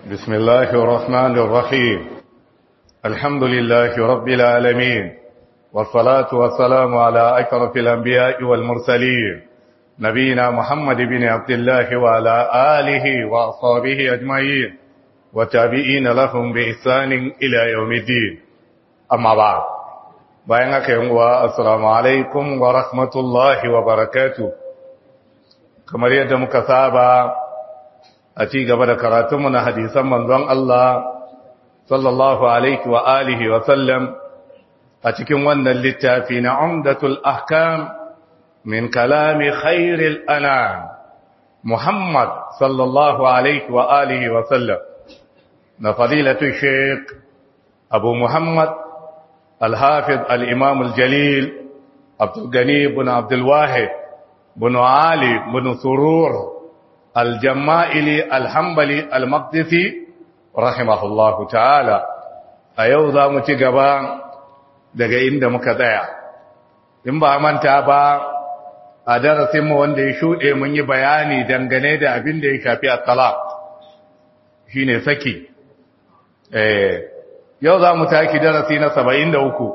بسم الله الرحمن الرحيم الحمد لله رب العالمين والصلاة والسلام على أشرف الأنبياء والمرسلين نبينا محمد بن عبد الله وعلى آله وأصحابه أجمعين وتابعين لهم بإحسان إلى يوم الدين أما بعد bayan haka yin wa assalamu alaikum wa rahmatullahi wa barakatu kamar yadda muka saba a ci gaba da karatunmu na hadisan manzon Allah sallallahu alaihi wa alihi wa sallam a cikin wannan littafi na umdatul ahkam min kalami khairil anam Muhammad sallallahu alaihi wa alihi wa sallam na fadilatu Sheikh Abu Muhammad الحافظ الإمام الجليل عبد الغني بن عبد الواحد بن علي بن سرور الجمائلي الحنبلي المقدسي رحمه الله تعالى أيوضا متقبا daga inda muka tsaya in ba manta ba a darasinmu wanda ya shuɗe mun yi bayani dangane da abin da ya shafi a talaq shine saki eh yau za mu taki darasi na saba'in da uku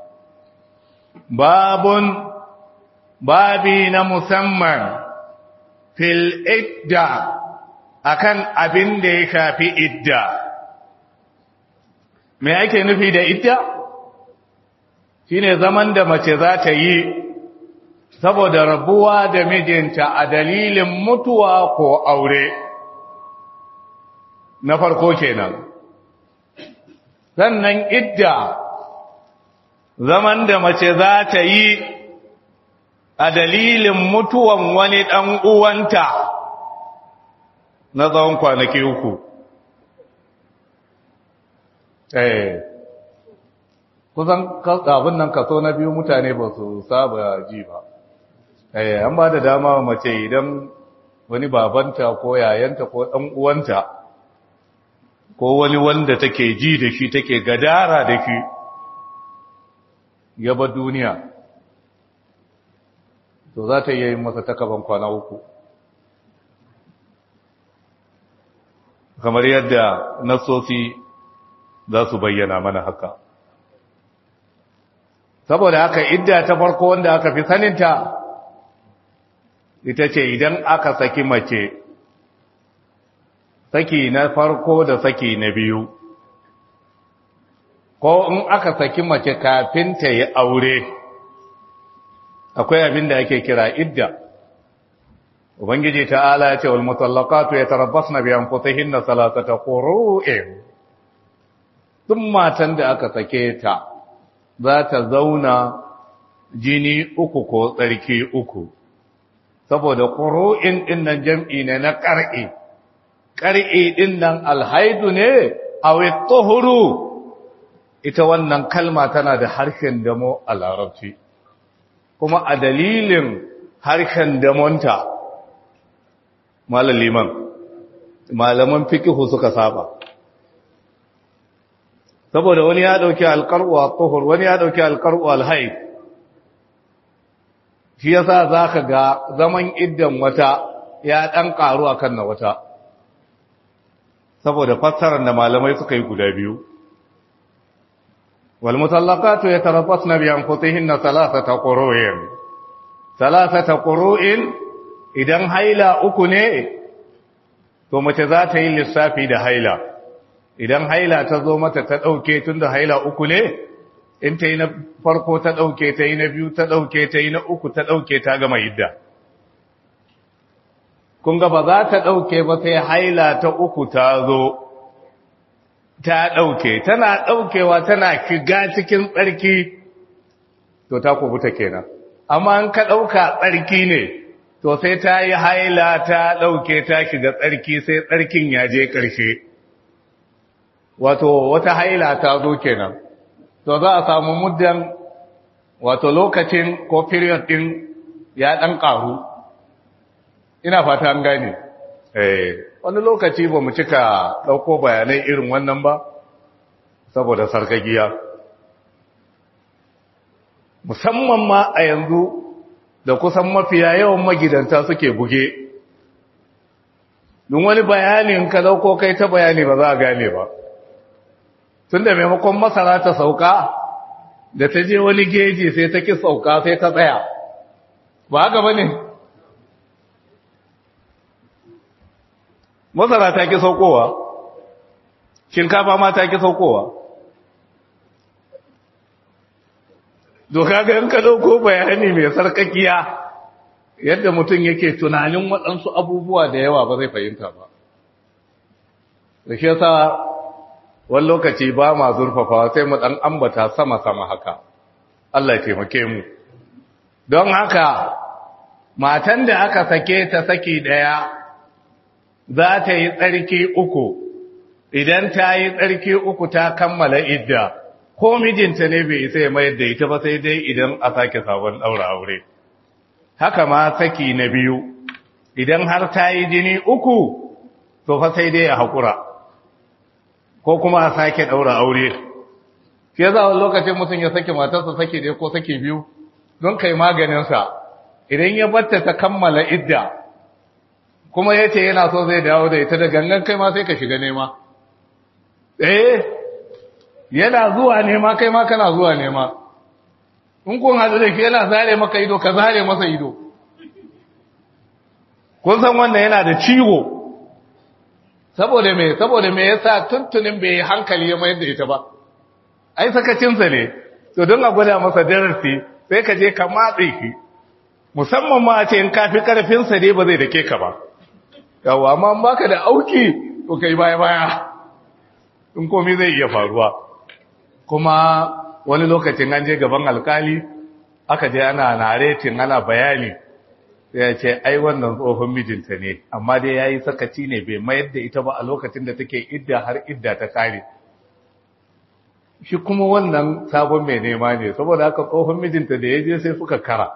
babun babi na musamman fil idda akan abin da ya shafi idda me ake nufi da idda shine zaman da mace za ta yi saboda rabuwa da mijinta a dalilin mutuwa ko aure na farko kenan sannan idda zaman da mace za ta yi a dalilin mutuwan wani ɗan uwanta na tsawon kwanaki uku. Eh, kusan abin nan kaso na biyu mutane ba su saba ji ba. Eh, an ba da dama mace idan wani babanta ko yayanta ko ɗan uwanta ko wani wanda take ji da shi take gadara da shi yaba duniya to za ta yi masa takaban kwana uku kamar yadda nasosi za su bayyana mana haka saboda haka idda ta farko wanda aka fi saninta ita ce idan aka saki mace saki na farko da saki na biyu ko in aka saki mace kafin ta yi aure akwai abin da ake kira idda ubangiji ta'ala ya ce wal mutallaqatu yatarabbasna bi anfusihinna salatata qurun duk matan da aka sake ta za ta zauna jini uku ko tsarki uku saboda qurun din nan jam'i ne na qar'i ƙar'i ɗin nan alhaidu ne a tuhuru ita wannan kalma tana da harshen damo a larabci kuma a dalilin harshen damonta malaliman malaman fikihu suka saba saboda wani ya ɗauki alƙar'u a tuhur wani ya ɗauki alƙar'u alhaid shi yasa za ka ga zaman iddan wata ya ɗan ƙaru a kan na wata saboda fassarar da malamai suka yi guda biyu wal mutallaqatu yatarabbasna bi anfusihinna thalathata qurun thalathata qurun idan haila uku ne to mace za ta yi lissafi da haila idan haila ta zo mata ta dauke tunda haila uku ne in ta yi na farko ta dauke ta yi na biyu ta dauke ta yi na uku ta dauke ta gama idda kun ga ba za ta ɗauke ba sai haila ta uku ta zo ta ɗauke tana ɗaukewa tana shiga cikin tsarki to ta kubuta kenan amma an ka ɗauka tsarki ne to sai ta yi haila ta ɗauke ta shiga tsarki sai tsarkin ya je ƙarshe wato wata haila ta zo kenan to za a samu muddan wato lokacin ko period ɗin ya ɗan ƙaru ina fata an gane eh wani lokaci ba mu cika dauko bayanai irin wannan ba saboda sarkagiya musamman ma a yanzu da kusan mafiya yawan magidanta suke buge don wani bayanin ka dauko kai ta bayani ba za a gane ba tun da maimakon masara ta sauka da ta je wani geji sai ta ki sauka sai ta tsaya ba haka ba ne masara ta ki saukowa shinkafa ma ta ki saukowa doka ga yanka dauko bayani mai sarkakiya yadda mutum yake tunanin waɗansu abubuwa da yawa ba zai fahimta ba da shi yasa wani lokaci ba ma zurfafawa sai mu ɗan ambata sama-sama haka Allah ya taimake mu don haka matan da aka sake ta saki ɗaya za ta yi tsarki uku idan ta yi tsarki uku ta kammala idda ko mijinta ne bai isa ya mayar da ita ba sai dai idan a sake sabon ɗaura aure haka ma saki na biyu idan har ta yi jini uku to fa sai dai ya haƙura ko kuma a sake ɗaura aure shi ya zawon lokacin mutum ya sake matarsa sake dai ko sake biyu don kai maganinsa idan ya batta ta kammala idda kuma ya ce yana so zai dawo da ita da gangan kai ma sai ka shiga nema eh yana zuwa nema kai ma kana zuwa nema in kun hadu da shi yana zare maka ido ka zare masa ido kun san wannan yana da ciwo saboda me saboda me yasa tuntunin bai hankali ya mayar da ita ba ai sakacinsa ne to don a gwada masa darasi sai ka je ka matse shi musamman ma a ce in kafi karfinsa ne ba zai dake ka ba yawa amma in baka da auki to kai baya baya in komai zai iya faruwa kuma wani lokacin an je gaban alkali aka je ana naretin ana bayani sai ya ce ai wannan tsohon mijinta ne amma dai ya yi sakaci ne bai mayar da ita ba a lokacin da take idda har idda ta kare shi kuma wannan sabon mai nema ne saboda haka tsohon mijinta da ya je sai suka kara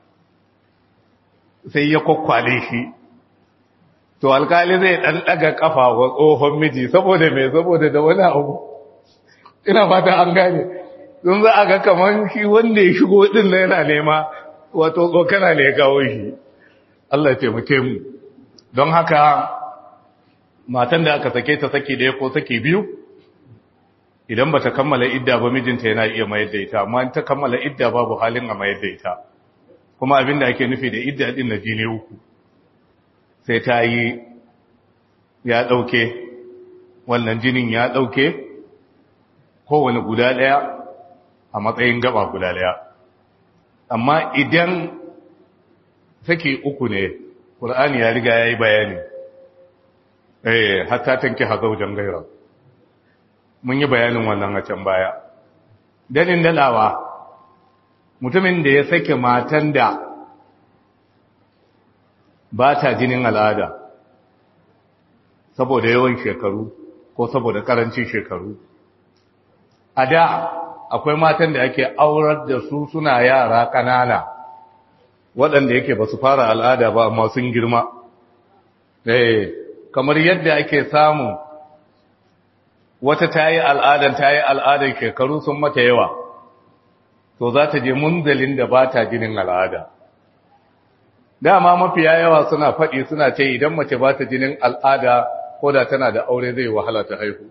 sai ya kwakwale shi to alkali zai dan daga kafa wa tsohon miji saboda mai saboda da wani abu ina fata an gane don za a ga kamar shi wanda ya shigo din na yana nema wato tsokana ne ya kawo shi Allah ya taimake mu don haka matan da aka sake ta saki ɗaya ko saki biyu idan ba ta kammala idda ba mijinta yana iya mayar da ita amma ta kammala idda babu halin a mayar da ita kuma abin da ake nufi da idda din na jini uku sai ta yi ya ɗauke wannan jinin ya ɗauke kowane guda ɗaya a matsayin gaba guda ɗaya amma idan saki uku ne ƙur'ani ya riga ya yi bayani eh hatta tanki hazaujan gaira mun yi bayanin wannan a can baya danin dalawa mutumin da ya sake matan da ba ta jinin al'ada saboda yawan shekaru ko saboda karancin shekaru a da akwai matan da ake aurar da su suna yara ƙanana waɗanda yake ba su fara al'ada ba amma sun girma eh kamar yadda ake samu wata ta yi al'adan ta yi al'adan shekaru sun mata yawa to za ta je munzalin da ba ta jinin al'ada dama mafiya yawa suna faɗi suna ce idan mace ba ta jinin al'ada ko da tana da aure zai wahala ta haihu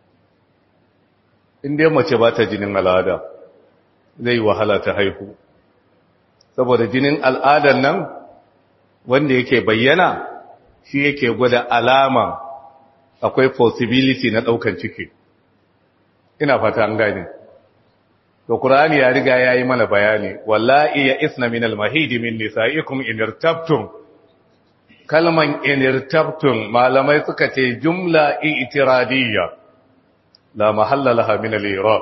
inda mace ba ta jinin al'ada zai wahala ta haihu saboda jinin al'adan nan wanda yake bayyana shi yake gwada alama akwai possibility na ɗaukan ciki ina fata an gane to qur'ani ya riga yayi mana bayani wallahi ya isna min al-mahid min nisaikum in irtabtum kalman in irtabtum malamai suka ce jumla i'tiradiyya la mahalla laha min al-i'rab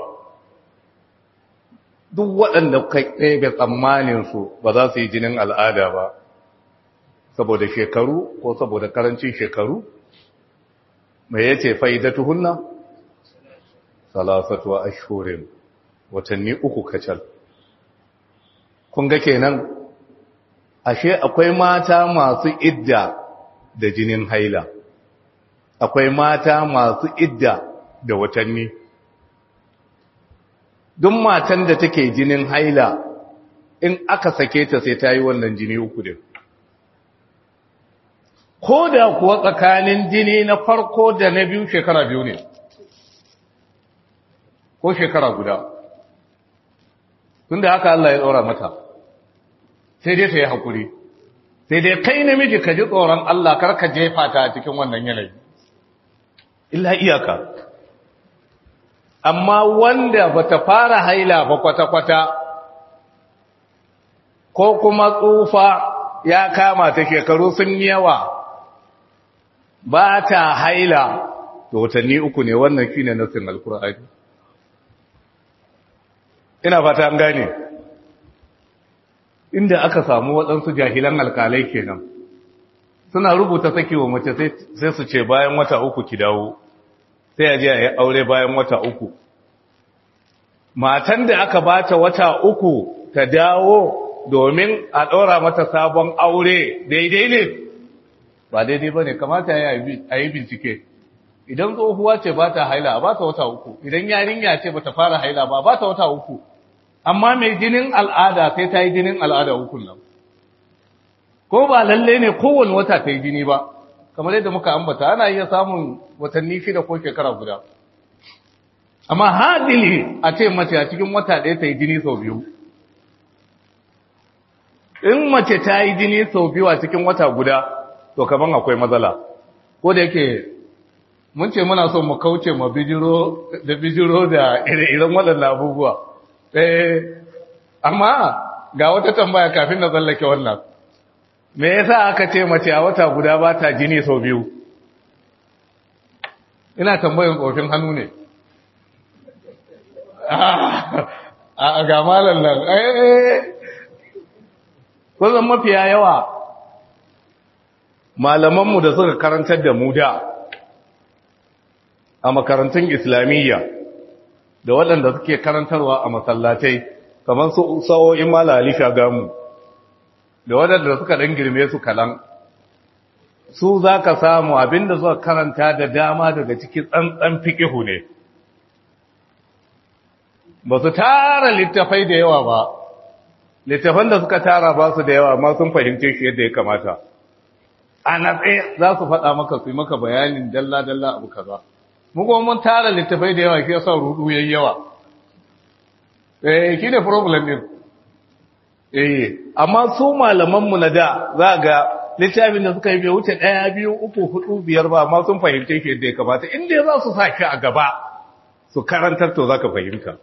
duk waɗanda kai ɗebe tsammanin su ba za su yi jinin al'ada ba saboda shekaru ko saboda karancin shekaru mai yace faidatuhunna salasatu ashhurin watanni uku kacal kun ga kenan ashe akwai mata masu idda da jinin haila akwai mata masu idda da watanni duk matan da take jinin haila in aka sake ta sai ta yi wannan jini uku din ko da kuwa tsakanin jini na farko da na biyu shekara biyu ne ko shekara guda tunda haka Allah ya tsora mata sai dai ta yi haƙuri sai dai kai namiji ka ji tsoron Allah kar ka jefa ta a cikin wannan yanayi illa iyaka amma wanda bata fara haila ba kwata-kwata ko kuma tsufa ya kama ta shekaru sun yawa ba ta haila da watanni uku ne wannan shi ne nassin alkur'ani ina fata an gane inda aka samu waɗansu jahilan alkalai kenan suna rubuta saki wa mace sai su ce bayan wata uku ki dawo sai a je a yi aure bayan wata uku matan da aka bata wata uku ta dawo domin a ɗora mata sabon aure daidai ne ba daidai ba ne kamata a yi bincike idan tsohuwa ce ba ta haila ba ta wata uku idan yarinya ce ba ta fara haila ba ba ta wata uku amma mai jinin al'ada sai ta yi jinin al'ada ukun nan ko ba lalle ne kowane wata ta yi jini ba kamar yadda muka ambata ana iya samun watanni shida ko shekara guda amma hadili a ce mace a cikin wata ɗaya ta yi jini sau biyu in mace ta yi jini sau biyu a cikin wata guda to kaman akwai matsala ko da yake mun ce muna son mu kauce ma bijiro da bijiro da ire-iren waɗannan abubuwa eh amma ga wata tambaya kafin na tsallake wannan me yasa aka ce mace a wata guda ba ta jini sau biyu ina tambayin tsofin hannu ne a ga malam nan kusan mafiya yawa malamanmu da suka karantar da mu da a makarantun islamiyya da waɗanda suke karantarwa a masallatai kamar su sa'o'in malali shagamu da waɗanda suka ɗan girme su kalan su za ka samu abinda suka karanta da dama daga cikin tsantsan fikihu ne ba su tara littafai da yawa ba littafan da suka tara ba su da yawa ma sun fahimce shi yadda ya kamata a natse za su faɗa maka su yi maka bayanin dalla-dalla abu kaza mu kuma mun tara littafai da yawa shi yasa rudu yayi yawa eh shi ne problem din eh amma su malaman mu na da za ga littafin da suka yi bai wuce ɗaya biyu uku hudu biyar ba amma sun fahimce shi yadda ya kamata in dai za su sa shi a gaba su karantar to za ka fahimta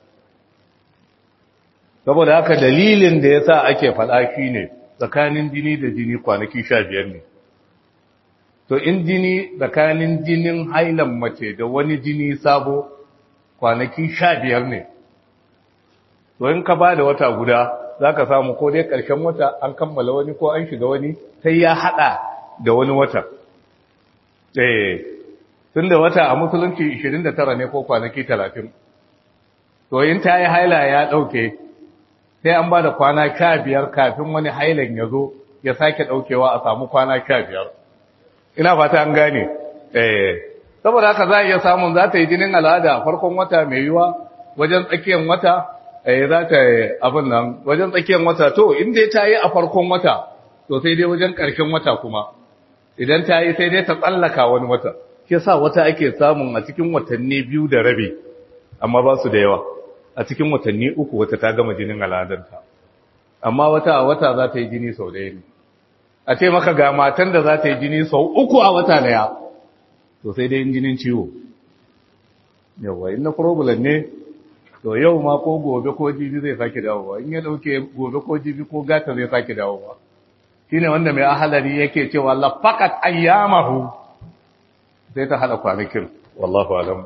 saboda haka dalilin da ya sa ake faɗa shi ne tsakanin jini da jini kwanaki sha biyar ne to in jini tsakanin jinin hailan mace da wani jini sabo kwanaki sha biyar ne to in ka ba da wata guda za ka samu ko dai ƙarshen wata an kammala wani ko an shiga wani sai ya haɗa da wani wata eh tun da wata a musulunci 29 ne ko kwanaki 30 to in ta yi haila ya ɗauke sai an ba da kwana sha biyar kafin wani hailan ya zo ya sake ɗaukewa a samu kwana sha biyar ina fata an gane eh saboda haka za a iya samun za ta yi jinin al'ada farkon wata mai yiwa wajen tsakiyar wata eh za ta yi abin nan wajen tsakiyar wata to in dai ta yi a farkon wata to sai dai wajen ƙarshen wata kuma idan ta yi sai dai ta tsallaka wani wata ke sa wata ake samun a cikin watanni biyu da rabi amma ba su da yawa a cikin watanni uku wata ta gama jinin al'adarta amma wata a wata za ta yi jini sau ɗaya ne a ce maka ga matan da za ta yi jini sau uku a wata daya to sai dai jinin ciwo yawa in na problem ne to yau ma ko gobe ko jibi zai sake dawowa in ya dauke gobe ko jibi ko gata zai sake dawowa shine wanda mai ahalari yake cewa lafaqat ayyamahu sai ta hada kwanakin wallahu alam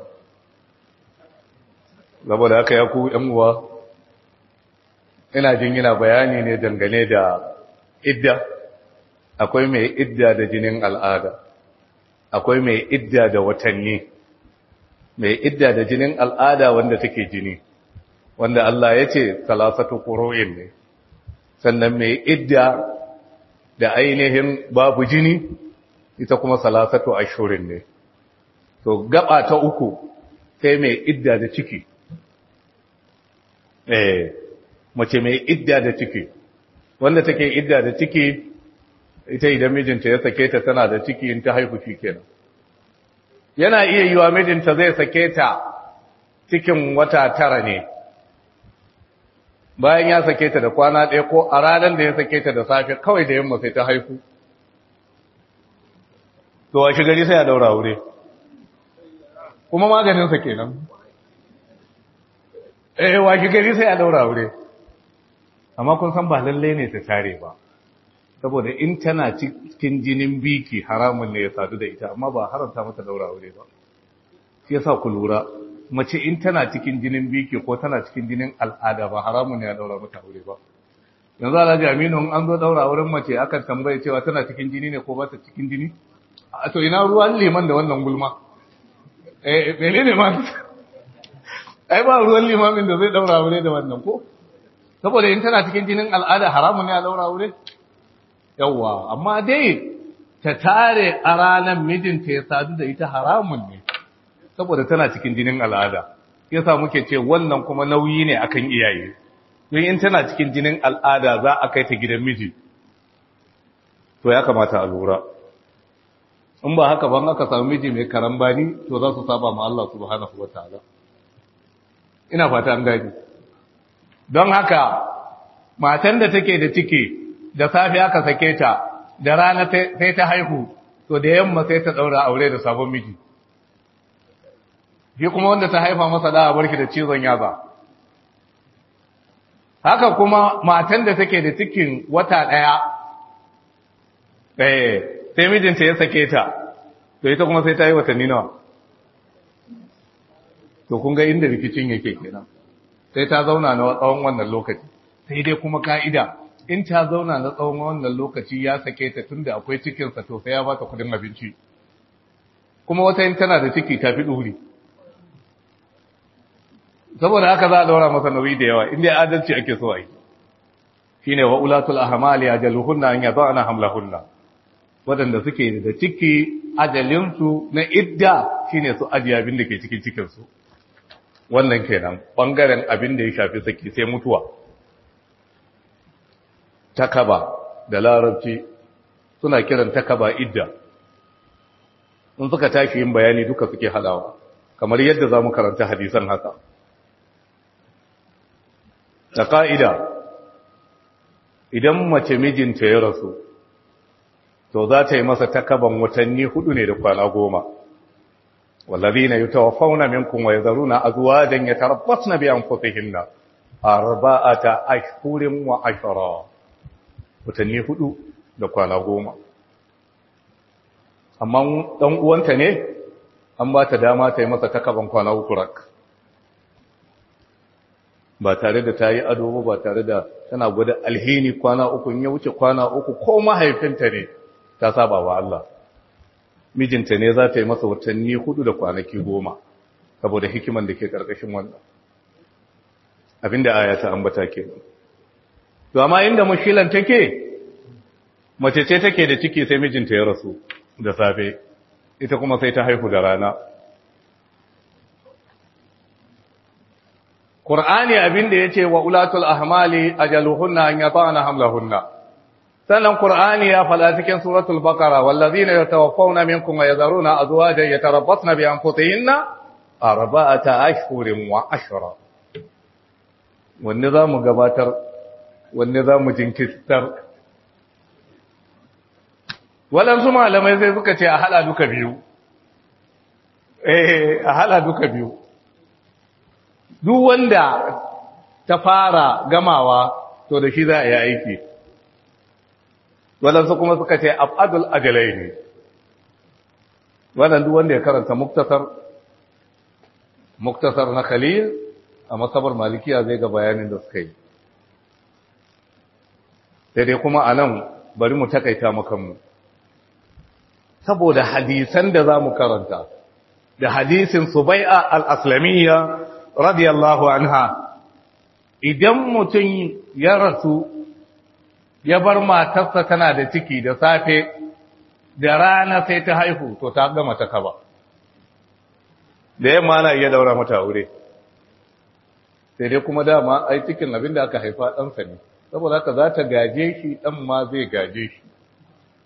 saboda haka ya ku yan uwa ina jin yana bayani ne dangane da idda akwai mai idda da jinin al'ada akwai mai idda da watanni mai idda da jinin al'ada wanda take jini wanda Allah ya ce salasatu ƙuro'in ne sannan mai idda da ainihin babu jini ita kuma salasatu ashurin ne to gaba ta uku sai mai idda da ciki eh mace mai idda da ciki wanda take idda da ciki ita idan mijinta ya sake ta tana da ciki in ta haihu shi kenan yana iya yiwa mijinta zai sake ta cikin wata tara ne bayan ya sake ta da kwana ɗaya ko a ranar da ya sake ta da safe kawai da yamma sai ta haihu to a shi gari sai ya daura wure kuma maganinsa kenan eh wa shi gari sai ya daura wure amma kun san ba lalle ne ta tare ba saboda in tana cikin jinin biki haramun ne ya sadu da ita amma ba haramta mata daura aure ba shi yasa ku lura mace in tana cikin jinin biki ko tana cikin jinin al'ada ba haramun ne ya daura mata aure ba yanzu alhaji aminu in an zo daura auren mace akan tambaye cewa tana cikin jini ne ko ba ta cikin jini a to ina ruwan liman da wannan gulma eh menene ma ai ba ruwan limamin da zai daura aure da wannan ko saboda in tana cikin jinin al'ada haramun ne a daura aure yawwa amma dai ta tare a ranar mijinta ya sadu da ita haramun ne saboda tana cikin jinin al'ada yasa muke ce wannan kuma nauyi ne akan iyaye don in tana cikin jinin al'ada za a kai ta gidan miji to ya kamata a lura in ba haka ban aka samu miji mai karambani to za su saba ma Allah subhanahu wataala ina fata an gani don haka matan da take da ciki da safe aka sake ta da rana sai ta haihu to da yamma sai ta daura aure da sabon miji shi kuma wanda ta haifa masa da barki da cizon yaza haka kuma matan da take da cikin wata daya eh sai mijinta ya sake ta to ita kuma sai ta yi watanni nawa to kun ga inda rikicin yake kenan sai ta zauna na tsawon wannan lokaci sai dai kuma ka'ida in ta zauna na tsawon wannan lokaci ya sake ta tunda akwai cikinsa to sai ya ba ta kudin abinci kuma wata yin tana da ciki ta fi ɗuri saboda haka za a daura masa nauyi da yawa inda adalci ake so a yi shi ne wa ulatul ahamali ajaluhunna an yaba ana hamlahunna waɗanda suke da ciki ajalinsu na idda shine su ajiye abin da ke cikin cikinsu wannan kenan ɓangaren abin da ya shafi saki sai mutuwa takaba da larabci suna kiran takaba idda in suka tashi yin bayani duka suke hadawa kamar yadda za mu karanta hadisan haka da ka'ida idan mace mijinta ya rasu to za ta yi masa takaban watanni hudu ne da kwana goma والذين يتوفون منكم ويذرون أزواجا يتربصن بأنفسهن أربعة أشهر وعشرا watanni hudu da kwana goma amma ɗan uwanta ne an ba ta dama ta yi masa takaban kwana uku rak ba tare da ta yi ado ba tare da tana gwada alheri kwana uku ya wuce kwana uku ko mahaifinta ne ta saba wa Allah mijinta ne za ta yi masa watanni hudu da kwanaki goma saboda hikiman da ke ƙarƙashin wannan abinda aya ta ambata kenan to amma inda mushilan take mace ce take da ciki sai mijinta ya rasu da safe ita kuma sai ta haihu da rana Qur'ani abinda yace wa ulatul ahmali ajaluhunna an yata'na hamlahunna sannan Qur'ani ya fada cikin suratul baqara wallazina yatawaffawna minkum wa yadharuna azwajan yatarabbasna bi anfusihinna arba'ata ashhurin wa ashra wanne zamu gabatar wanne za mu jinkirtar waɗansu malamai sai suka ce a hala duka biyu eh a hala duka biyu duk wanda ta fara gamawa to da shi za a yi aiki waɗansu kuma suka ce abadul ajalai ne waɗansu wanda ya karanta muktasar muktasar na khalil a masabar malikiya zai ga bayanin da suka yi sai dai kuma a nan bari mu takaita makanmu saboda hadisan da za mu karanta da hadisin subai'a al'aslamiyya radiyallahu anha idan mutum ya rasu ya bar matarsa tana da ciki da safe da rana sai ta haihu to ta gama ta kaba da yamma na iya daura mata aure sai dai kuma dama ai cikin abin da aka haifa ɗansa ne saboda haka za ta gaje shi ɗan ma zai gaje shi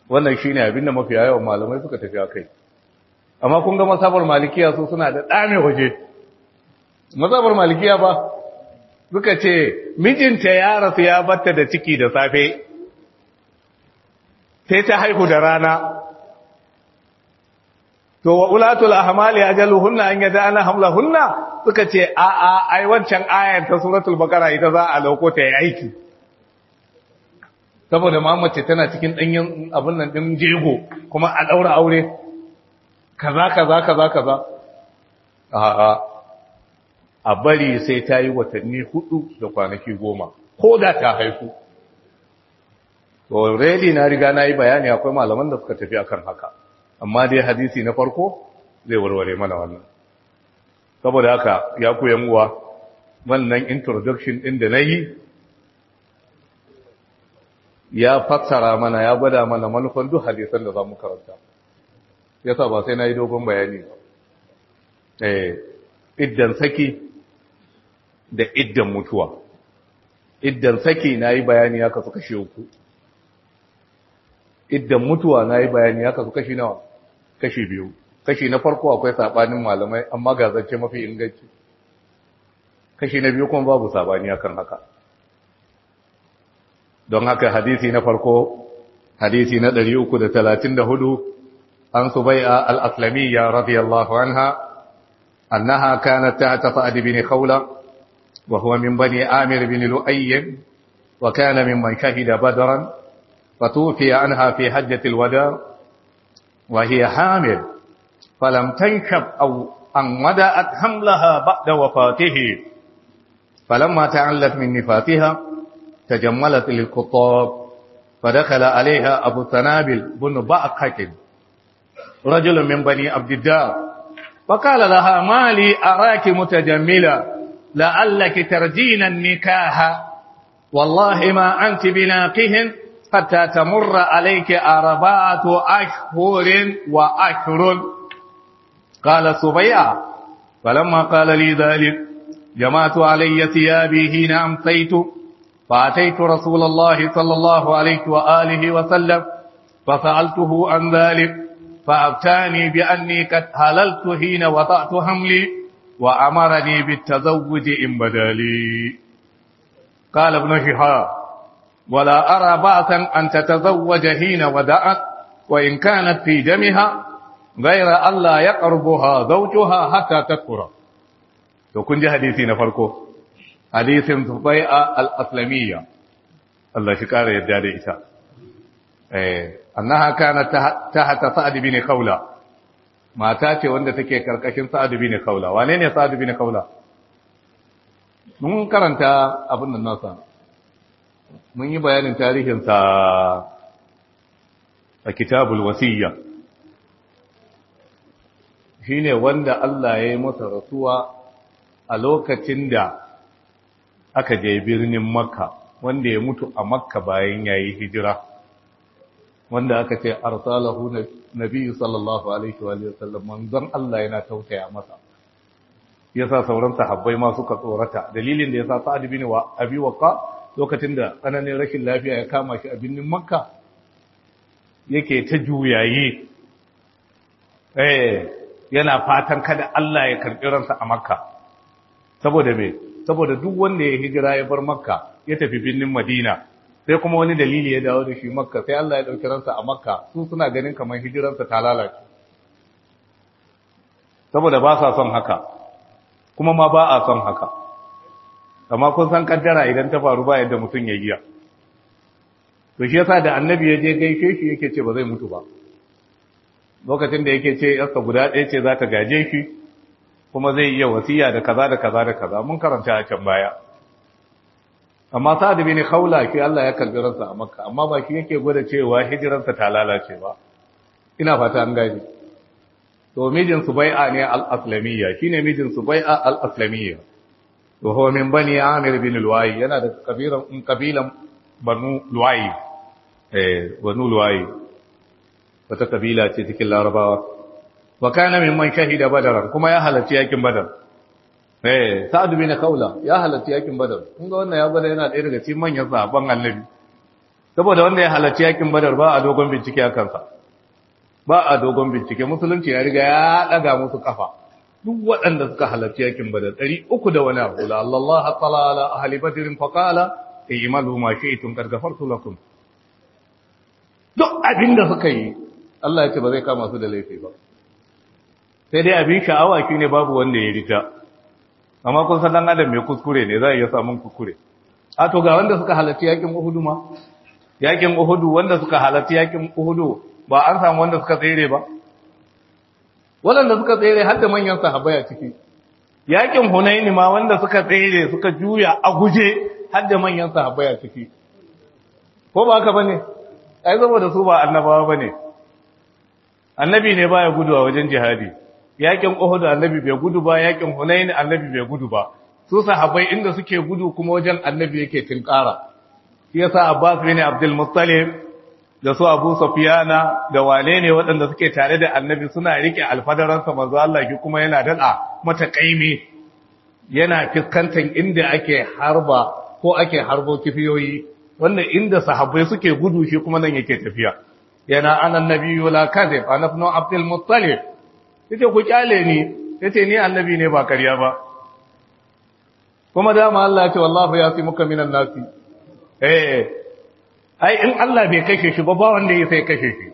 wannan shine abin da mafiya yawan malamai suka tafi akai amma kun ga masabar malikiya su suna da dame waje masabar malikiya ba suka ce mijinta ya rasu ya batta da ciki da safe sai ta haihu da rana to wa ulatul ahmali ajaluhunna an yada'ana hamlahunna suka ce a a ai wancan ayar ta suratul baqara ita za a lauko ta yi aiki saboda mamace tana cikin danyen abin nan din jego kuma a daura aure kaza kaza kaza kaza a a a bari sai ta yi watanni hudu da kwanaki goma ko da ta haifu to already na riga na yi bayani akwai malaman da suka tafi akan haka amma dai hadisi na farko zai warware mana wannan saboda haka ya ku uwa wannan introduction din da na yi ya fassara mana ya gwada mana manufan duk hadisan da za mu karanta yasa ba sai na yi dogon bayani ba eh iddan saki da iddan mutuwa iddan saki na yi bayani ya kasu kashe uku iddan mutuwa na yi bayani ya kasu kashi nawa kashi biyu kashi na farko akwai sabanin malamai amma ga zance mafi inganci kashi na biyu kuma babu sabani akan haka don haka hadisi na farko hadisi na 334 an subai'a al-aslamiyya radiyallahu anha annaha kanat tahta sa'd bin khawla wa huwa min bani amir bin lu'ay wa kana mimman shahida badran فتوفي عنها في حجة الوداع وهي حامل فلم تنكب أو أن ودأت حملها بعد وفاته فلما تعلت من نفاتها تجملت للخطاب فدخل عليها أبو الثنابل بن بأقة رجل من بني عبد الدار فقال لها ما لي أراك متجملة لعلك ترجين النكاح والله ما أنت بناقهن حتى تمر عليك أربعة أشهر وأشهر قال سبيع فلما قال لي ذلك جمعت علي ثيابي حين أمسيت فأتيت رسول الله صلى الله عليه وآله وسلم فسألته عن ذلك فأبتاني بأني قد هللت حين وضعت حملي وأمرني بالتزوج إن بدالي قال ابن شهاب ولا أرى بأسا أن تتزوج حين ودأت وإن كانت في دمها غير ألا يقربها زوجها حتى تكبر to kun ji hadisi na farko hadisin Zubai'a al-Aslamiyya Allah shi kare yadda da ita eh annaha kanat tahta Sa'd bin Khawla mata ce wanda take karkashin Sa'd bin Khawla wane ne Sa'd bin Khawla mun karanta abin nan nasa mun yi bayanin tarihinsa a kitabul wasiyya shi ne wanda Allah ya yi masa rasuwa a lokacin da aka je birnin makka wanda ya mutu a makka bayan ya yi hijira wanda aka ce arsalahu nabi sallallahu alaihi wa sallam manzon Allah yana tausaya masa yasa sauran sahabbai ma suka tsorata dalilin da yasa sa'ad bin wa abi waqa lokacin da tsananin rashin lafiya ya kama shi a birnin makka yake ta juyayi eh yana fatan kada Allah ya karɓi ransa a makka saboda me saboda duk wanda ya hijira ya bar makka ya tafi birnin madina sai kuma wani dalili ya dawo da shi makka sai Allah ya ɗauki ransa a makka su suna ganin kamar hijiransa ta lalace saboda ba sa son haka kuma ma ba a son haka amma kun san kaddara idan ta faru ba yadda mutum ya giya to shi yasa da annabi ya je gaishe shi yake ce ba zai mutu ba lokacin da yake ce yarsa guda ɗaya ce za ta gaje shi kuma zai iya wasiya da kaza da kaza da kaza mun karanta a can baya amma sa'ad bin khawla ki Allah ya kalbi ransa a makka amma ba shi yake gwada cewa hijiransa ta lalace ba ina fata an gani to mijin subai'a ne al-aslamiyya shine mijin subai'a al-aslamiyya wa huwa min bani amir bin luwai yana da kabilan kabilan banu luwai eh banu luwai wata kabila ce cikin larabawa wa kana mimman shahida badar kuma ya halarci yakin badar eh sa'ad bin kaula ya halarci yakin badar kun ga wannan ya gwada yana ɗaya daga cikin manyan sahabban annabi saboda wanda ya halarci yakin badar ba a dogon bincike a kansa ba a dogon bincike musulunci ya riga ya daga musu kafa duk waɗanda suka halarci yakin badar ɗari uku da wani abu la Allah ta'ala ala ahli badrin fa qala i'malu ma shi'tum qad ghafartu lakum duk abin da suka yi Allah ya ce ba zai kama su da laifi ba sai dai abin sha'awa shine babu wanda ya rita amma kun san dan adam mai kuskure ne za a iya samun kuskure a to ga wanda suka halarci yakin Uhudu ma yakin Uhudu wanda suka halarci yakin Uhudu ba an samu wanda suka tsere ba waɗanda suka tsere har da manyan sahabbai a ciki yakin Hunaini ma wanda suka tsere suka juya a guje har da manyan sahabbai a ciki ko ba haka bane ai saboda su ba annabawa bane annabi ne baya gudu a wajen jihadi yakin Uhud annabi bai gudu ba yakin Hunain annabi bai gudu ba su sahabbai inda suke gudu kuma wajen annabi yake tinkara shi yasa Abbas bin Abdul Muttalib da su Abu Sufyana da wane ne waɗanda suke tare da annabi suna rike alfadaran sa manzo Allah ki kuma yana dada mata kaimi yana fiskantar inda ake harba ko ake harbo kifiyoyi wanda inda sahabbai suke gudu shi kuma nan yake tafiya yana anan nabiyyu la kadhib ana ibn Abdul Muttalib yace ku kyale ni yace ni annabi ne ba kariya ba kuma dama Allah ya ce wallahu yasimuka minan nasi eh ai in Allah bai kashe shi ba ba wanda ya sai kashe shi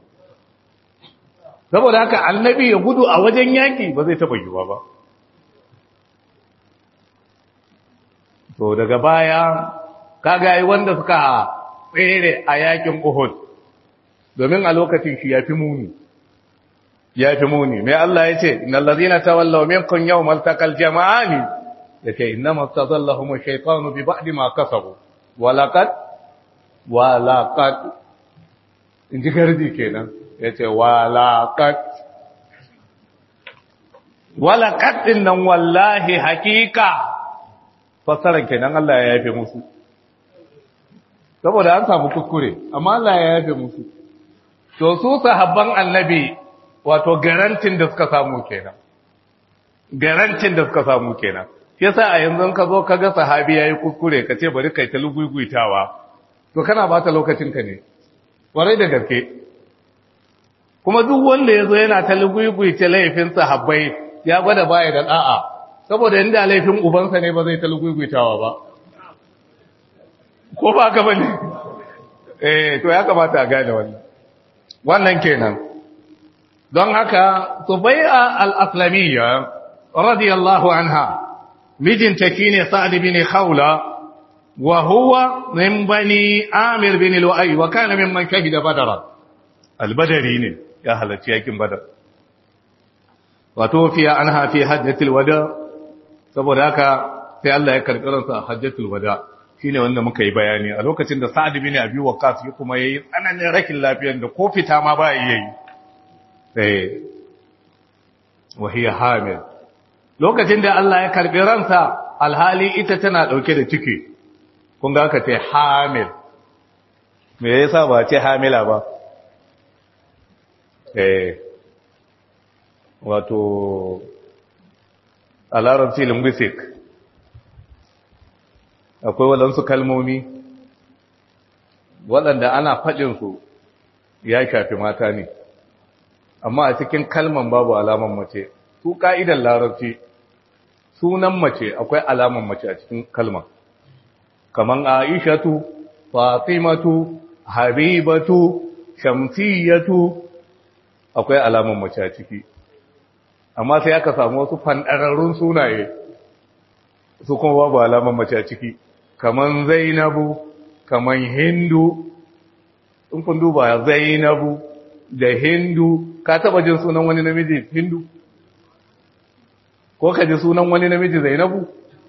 saboda haka annabi ya gudu a wajen yaki ba zai taba yiwa ba to daga baya kaga ai wanda suka tsere a yakin Uhud domin a lokacin shi yafi muni ya fi muni mai Allah ya ce innal ladina tawallaw minkum yawmal taqal jama'ani yace innama tazallahum ash-shaytanu bi ba'di ma kasabu walaqad walaqad inji gardi kenan yace walaqad walaqad dinnan wallahi hakika fasaran kenan Allah ya yafe musu saboda an samu kuskure amma Allah ya yafe musu to su sahabban annabi wato garantin da suka samu kenan garantin da suka samu kenan yasa a yanzu ka zo ka ga sahabi yayi kuskure ka ce bari kai ta luguiguitawa to kana bata lokacin ka ne warai da gaske kuma duk wanda yazo yana ta luguiguita laifin sahabbai ya gwada baya da da'a saboda inda laifin ubansa ne ba zai ta luguiguitawa ba ko ba ka bane eh to ya kamata a gane wannan wannan kenan don haka Subai'a al-Aslamiyya radiyallahu anha mijinta shine Sa'd bin Khawla wa huwa min bani Amir bin Lu'ay wa kana mimman shahida Badr al-Badri ne ya halarci yakin Badar wato fiya anha fi hajjatul wada saboda haka sai Allah ya karɓi ransa a hajjatul wada shine wanda muka yi bayani a lokacin da Sa'd bin Abi Waqqas ya kuma yayi tsananin rakin lafiyar da ko fita ma ba yayi eh wahiya hamil lokacin da Allah ya karbi ransa alhali ita tana dauke da ciki kun ga ka ce hamil me yasa ba ce hamila ba eh wato a larabci linguistic akwai waɗansu kalmomi waɗanda ana faɗinsu ya shafi mata ne amma a cikin kalman babu alaman mace su ka'idan larabci sunan mace akwai alaman mace a cikin kalman kaman aishatu fatimatu habibatu shamsiyatu akwai alaman mace a ciki amma sai aka samu wasu fandararrun sunaye su kuma babu alaman mace a ciki kaman zainabu kaman hindu in kun duba zainabu da hindu ka taba jin sunan wani namiji hindu ko ka ji sunan wani namiji zainabu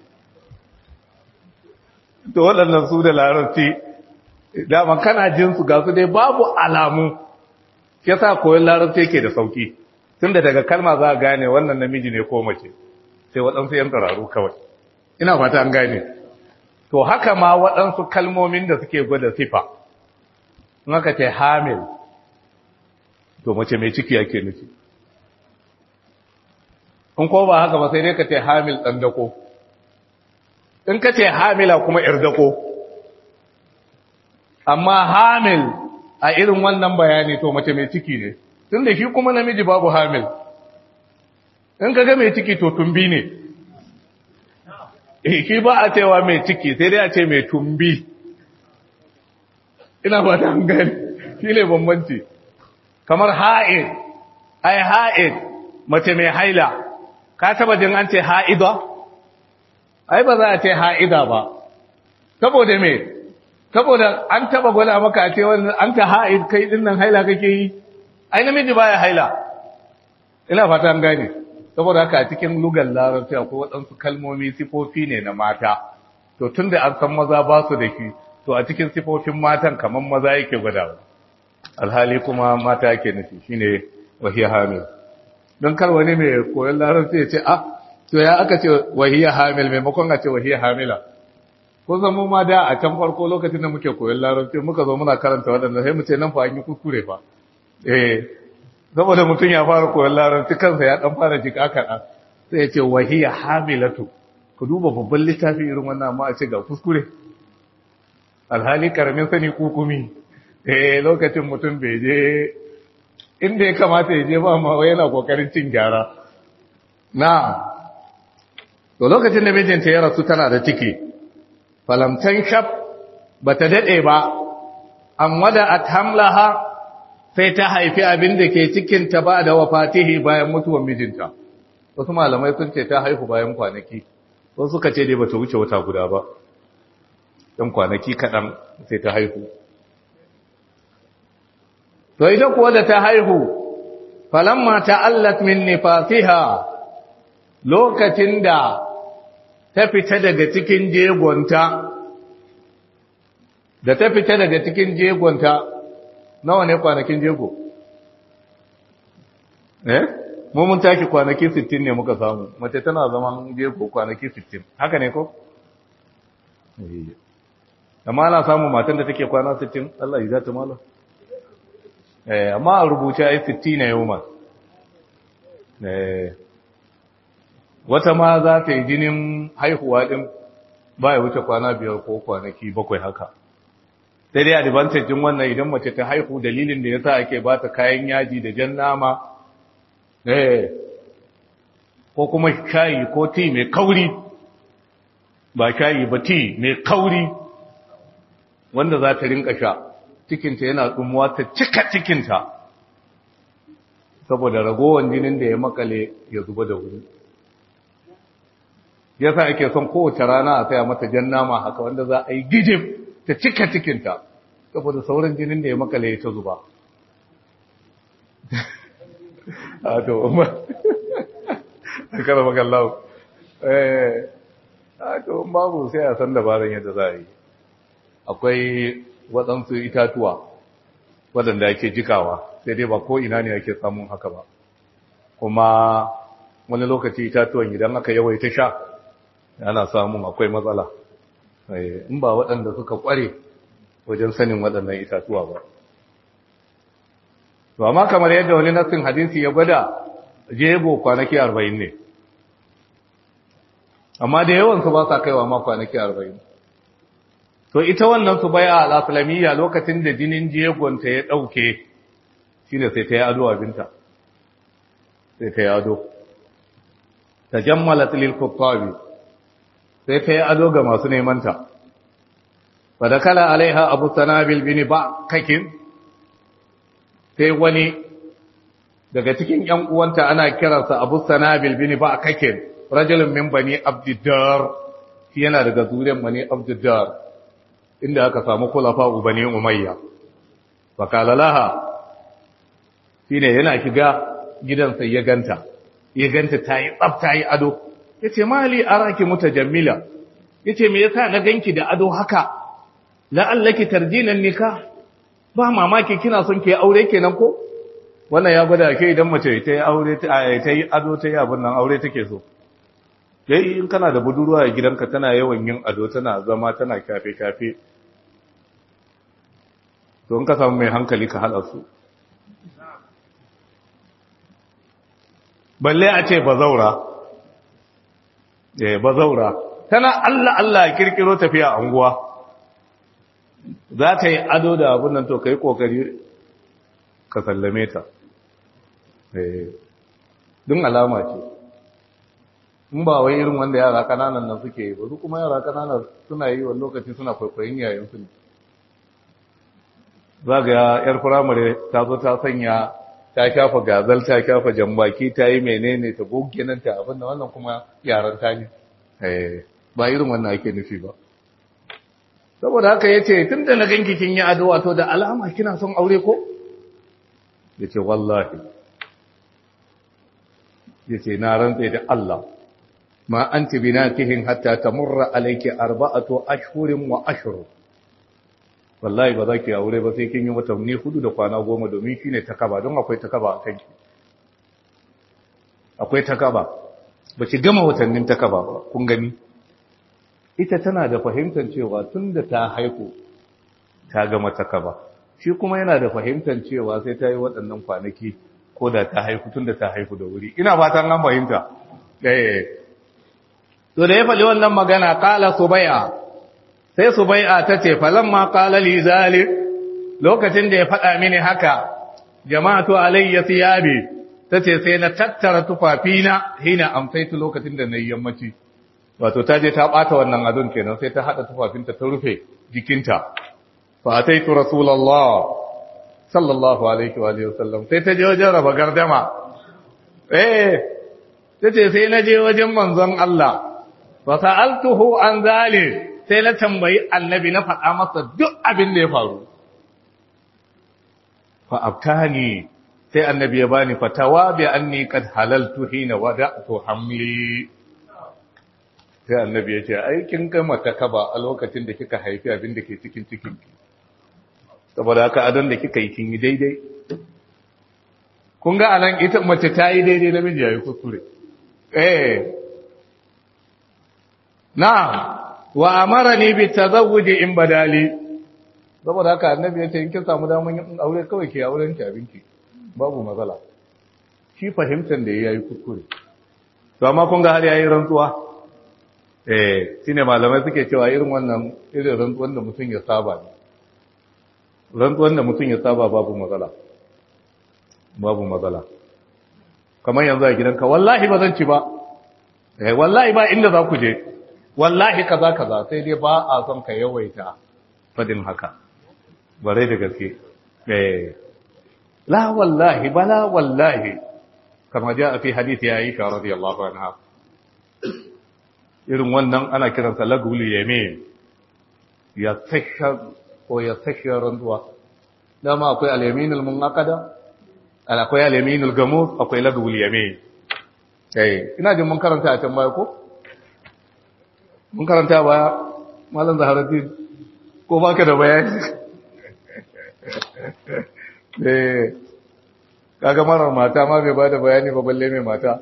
to waɗannan su da larabci daman kana jin su ga su dai babu alamu ya sa koyon larabci yake da sauki tun da daga kalma za a gane wannan namiji ne ko mace sai waɗansu yan tsararru kawai ina fata an gane to haka ma waɗansu kalmomin da suke gwada sifa in aka ce hamil to mace mai ciki yake nufi in ko ba haka ba sai dai ka ce hamil ɗan dako in ka ce hamila kuma ‘yar dako amma hamil a irin wannan bayani to mace mai ciki ne tun da shi kuma namiji babu hamil in ka ga mai ciki to tumbi ne eh shi ba a cewa mai ciki sai dai a ce mai tumbi ina ba ta gani shi ne bambanci kamar ha'id ai ha'id mace mai haila ka taba jin an ce ha'ida ai ba za a ce ha'ida ba saboda me saboda an taba gwada maka a ce wannan an ta ha'id kai din nan haila kake yi ai namiji baya haila ina fata an gane saboda haka a cikin lugar larabci akwai waɗansu kalmomi sifofi ne na mata to tunda an san maza ba su da shi to a cikin sifofin matan kamar maza yake gwadawa alhali kuma mata yake nufi shine wahiya hamil don kar wani mai koyon larabci ya ce ah to ya aka ce wahiya hamil maimakon a ce wahiya hamila ko san mu ma da a can farko lokacin da muke koyon larabci muka zo muna karanta waɗanda sai mu ce nan fa an yi kuskure fa eh saboda mutum ya fara koyon larabci kansa ya dan fara jika kaɗan sai ya ce wahiya hamilatu ku duba babban littafi irin wannan amma a ce ga kuskure alhali karamin sani kukumi eh lokacin mutum bai je inda ya kamata ya je ba ma yana kokarin cin gyara na to lokacin da mijinta ya rasu tana da ciki falamtan shaf bata dade ba an wada athamlaha sai ta haifi abin da ke cikin ta ba da wafatihi bayan mutuwar mijinta wasu malamai sun ce ta haihu bayan kwanaki wasu suka ce dai bata wuce wata guda ba dan kwanaki kaɗan sai ta haihu to ita kuwa da ta haihu falamma ta'allat min nifasiha lokacin da ta fita daga cikin jegonta da ta fita daga cikin jegonta nawa ne kwanakin jego eh mu mun taki kwanaki 60 ne muka samu mace tana zaman jego kwanaki 60 haka ne ko eh amma ana samu matan da take kwana 60 Allah ya zata malam eh amma a rubuce ai 60 ne yau ma eh wata ma za ta yi jinin haihuwa din ba ya wuce kwana biyar ko kwanaki bakwai haka sai dai advantage din wannan idan mace ta haihu dalilin da yasa ake ba ta kayan yaji da jan nama eh ko kuma shayi ko tea mai kauri ba shayi ba tea mai kauri wanda za ta rinka sha cikinta yana tsumuwa ta cika cikinta saboda ragowar jinin da ya makale ya zuba da wuri yasa ake son kowace rana a saya mata jan nama haka wanda za a yi gijim ta cika cikinta saboda sauran jinin da ya makale ya ta zuba a to umar a kara magallau eh a to babu sai a san dabaran yadda za a yi akwai waɗansu itatuwa waɗanda ake jikawa sai dai ba ko ina ne ake samun haka ba kuma wani lokaci itatuwan idan aka yawaita sha ana samun akwai matsala in ba waɗanda suka ƙware wajen sanin waɗannan itatuwa ba to amma kamar yadda wani nassin hadisi ya gwada jego kwanaki arba'in ne amma da yawansu ba sa kaiwa ma kwanaki arba'in to ita wannan su bai a al'aslamiyya lokacin da jinin jegonta ya ɗauke shi ne sai ta yi ado abinta sai ta yi ado ta jammala tilil kuttabi sai ta yi ado ga masu nemanta ba da kala alaiha abu sanabil bini ba kakin sai wani daga cikin ‘yan uwanta ana kiransa abu sanabil bini ba kakin rajulun min bani abdiddar shi yana daga zuriyar bani abdiddar inda aka samu kulafa ubani umayya fakala laha shine yana shiga gidansa ya ganta ya ganta ta yi tsaf ta yi ado ya ce mali araki mutajammila ya ce me yasa na ganki da ado haka la'allaki tarjinan nika ba mamaki kina son ke aure kenan ko wannan ya gwada ke idan mace ta yi aure ta yi ado ta yi abin nan aure take so dai in kana da budurwa a gidanka tana yawan yin ado tana zama tana kafe-kafe to in ka samu mai hankali ka haɗa su balle a ce bazaura eh bazaura tana Allah Allah kirkiro tafiya a unguwa za ta yi ado da abin nan to ka yi ƙoƙari ka sallame ta din alama ce in ba wai irin wanda yara kananan nan suke yi ba su kuma yara kananan suna yi wani lokaci suna kwaikwayin yayin su ne za ga yar firamare ta zo ta sanya ta shafa gazal ta shafa jambaki ta yi menene ta goge nan ta abin da wannan kuma yaran ta ne ba irin wannan ake nufi ba saboda haka ya ce tun da na ganki kin yi ado wato da alama kina son aure ko ya ce wallahi ya ce na rantse da Allah ma an ti binakihin hatta ta murra alaiki arba'atu ashhurin wa ashru wallahi ba za ki aure ba sai kin yi watanni hudu da kwana goma domin shine takaba don akwai takaba a kanki akwai takaba ba ki gama watannin takaba ba kun gani ita tana da fahimtar cewa tun da ta haihu ta gama takaba shi kuma yana da fahimtar cewa sai ta yi waɗannan kwanaki ko da ta haihu tun da ta haihu da wuri ina fatan an fahimta eh to da ya faɗi wannan magana qala subai'a sai subai'a tace falamma qala li zalik lokacin da ya faɗa mini haka jama'atu alayya thiyabi tace sai na tattara tufafina hina amsaitu lokacin da nayi yammaci wato ta je ta bata wannan adon kenan sai ta hada tufafinta ta rufe jikinta fa ataitu rasulullah sallallahu alaihi wa alihi wasallam sai ta je wajen raba gardama eh tace sai na je wajen manzon Allah fa sa'altuhu an zalik sai na tambayi annabi na faɗa masa duk abin da ya faru fa abtani sai annabi ya bani fatawa bi anni qad halaltu hina wada'tu hamli sai annabi ya ce ai kin gama takaba a lokacin da kika haifi abin da ke cikin cikin saboda haka adon da kika yi kin yi daidai kun ga anan ita mace ta yi daidai namiji ya yi kuskure eh na'am wa amarani bi tazawuji in badali saboda haka annabi ya ce in kin samu daman yin aure kawai ke auren ki abinki babu matsala shi fahimtar da yayi kuskure to amma kun ga har yayi rantsuwa eh shine malamai suke cewa irin wannan irin rantsuwan da mutum ya saba ne rantsuwan da mutum ya saba babu matsala babu matsala kamar yanzu a gidanka wallahi ba zan ci ba eh wallahi ba inda za ku je wallahi kaza kaza sai dai ba a son ka yawaita fadin haka bare da gaske eh la wallahi bala wallahi kama ja fi hadisi ya aisha radiyallahu anha irin wannan ana kiransa lagul yamin ya tsakka ko ya tsakka randuwa dama akwai al-yaminul munaqada akwai al-yaminul gamus akwai lagul yamin eh ina jin mun karanta a can baya ko mun karanta baya malam zaharuddin ko baka da bayani eh kaga marar mata ma bai bada bayani ba balle mai mata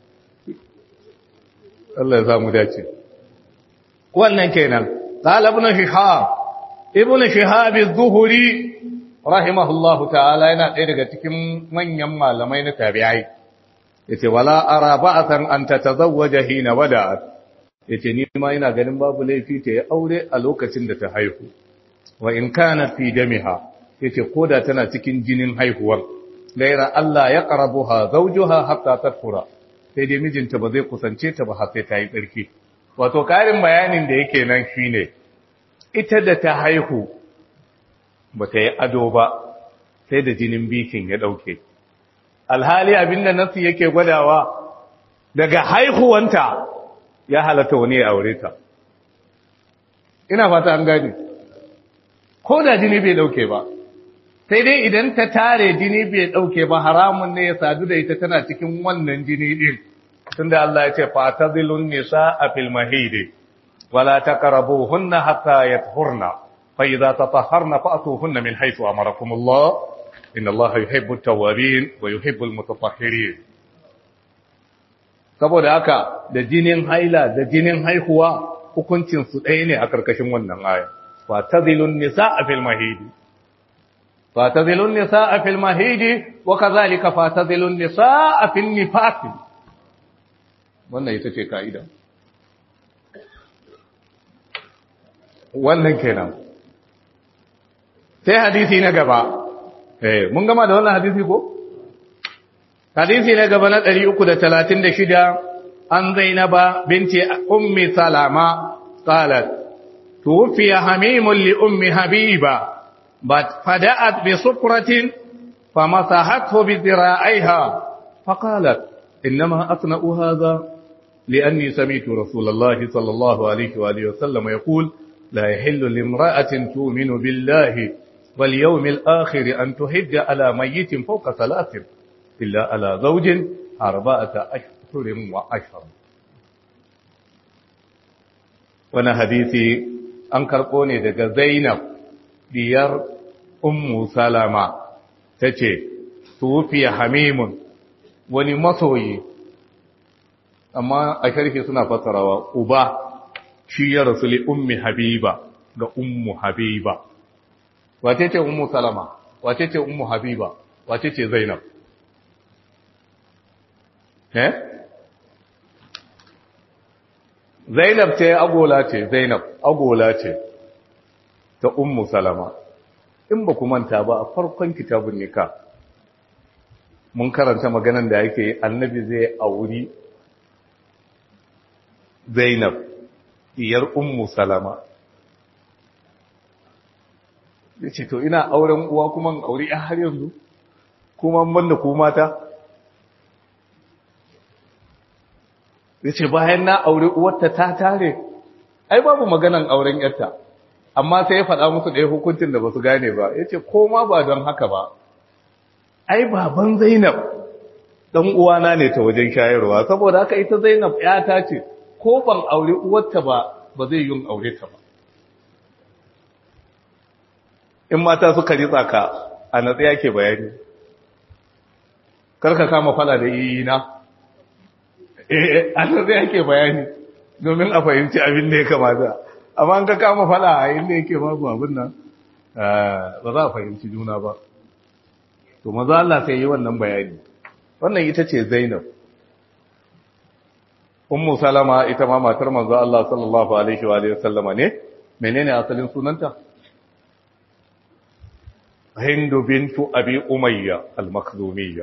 Allah ya samu dace wannan kenan qala ibn shihab ibn shihab az-zuhri rahimahullahu ta'ala yana ɗaya daga cikin manyan malamai na tabi'ai yace wala ara ba'san an tatazawwaja hina wada'at yace ni ma ina ganin babu laifi ta yi aure a lokacin da ta haihu wa in kana fi damiha yace koda tana cikin jinin haihuwar gaira Allah ya qarabuha zawjuha hatta tadfura sai dai mijinta ba zai kusance ta ba har sai ta yi tsarki wato karin bayanin da yake nan shine ita da ta haihu ba ta yi ado ba sai da jinin bikin ya dauke alhali abinda nasu yake gwadawa daga haihuwanta ya halatta wani ya aure ta ina fata an gani ko da jini bai dauke ba sai dai idan ta tare jini bai dauke ba haramun ne ya sadu da ita tana cikin wannan jini din tunda Allah ya ce fatazilun nisaa fil mahid wala taqrabuhunna hatta yathurna fa idza tatahharna fa'tuhunna min haythu amarakum Allah inna Allah yuhibbu at-tawwabin wa yuhibbu al-mutatahhirin saboda haka da jinin haila da jinin haihuwa hukuncin su ɗaya ne a karkashin wannan aya fatazilun nisaa fil mahid fatazilun nisaa fil mahid wa kadhalika fatazilun nisaa fil nifas wannan ita ce kaida wannan kenan sai hadisi na gaba eh mun gama da wannan hadisi ko hadisi na gaba na 336 an zainaba binti ummi salama qalat توفي حميم لأم حبيبة فدأت بصفرة فمسحته بذراعيها فقالت إنما أصنع هذا لأني سمعت رسول الله صلى الله عليه وآله وسلم يقول لا يحل لامرأة تؤمن بالله واليوم الآخر أن تهج على ميت فوق ثلاث إلا على زوج أربعة أشهر وعشر وانا حديثي an karɓo ne daga zainab diyar ummu salama ta ce tufiya hamimun wani masoyi amma a sharhi suna fassarawa uba shi ya rasu li ummi habiba ga ummu habiba wace ce ummu salama wace ce ummu habiba wace ce zainab eh Zainab ce agola ce, Zainab agola ce ta Ummu Salama. In ba ku manta ba a farkon kitabun nika, mun karanta maganan da yake annabi zai auri Zainab, diyar Ummu Salama. Ya ce, To, ina auren uwa kuma auri ‘ya har yanzu, kuma man da ku mata? ya ce bayan na aure uwarta ta tare ai babu maganan auren yarta amma sai ya faɗa musu ɗaya hukuncin da ba su gane ba ya ce koma ba don haka ba ai baban zainab ɗan uwana ne ta wajen shayarwa saboda haka ita zainab ta ce ko ban aure uwarta ba ba zai yin aure ta ba in mata suka ritsa ka a natsaya ke bayani karka kama fala da iyina eh an zai yake bayani domin a fahimci abin da ya kamata amma an ka kama fada a inda yake babu abin nan ba za a fahimci juna ba to maza Allah sai yi wannan bayani wannan ita ce Zainab Ummu Salama ita ma matar manzo Allah sallallahu alaihi wa alihi wasallama ne menene asalin sunanta Hindu bintu Abi Umayya al-Makhzumiyya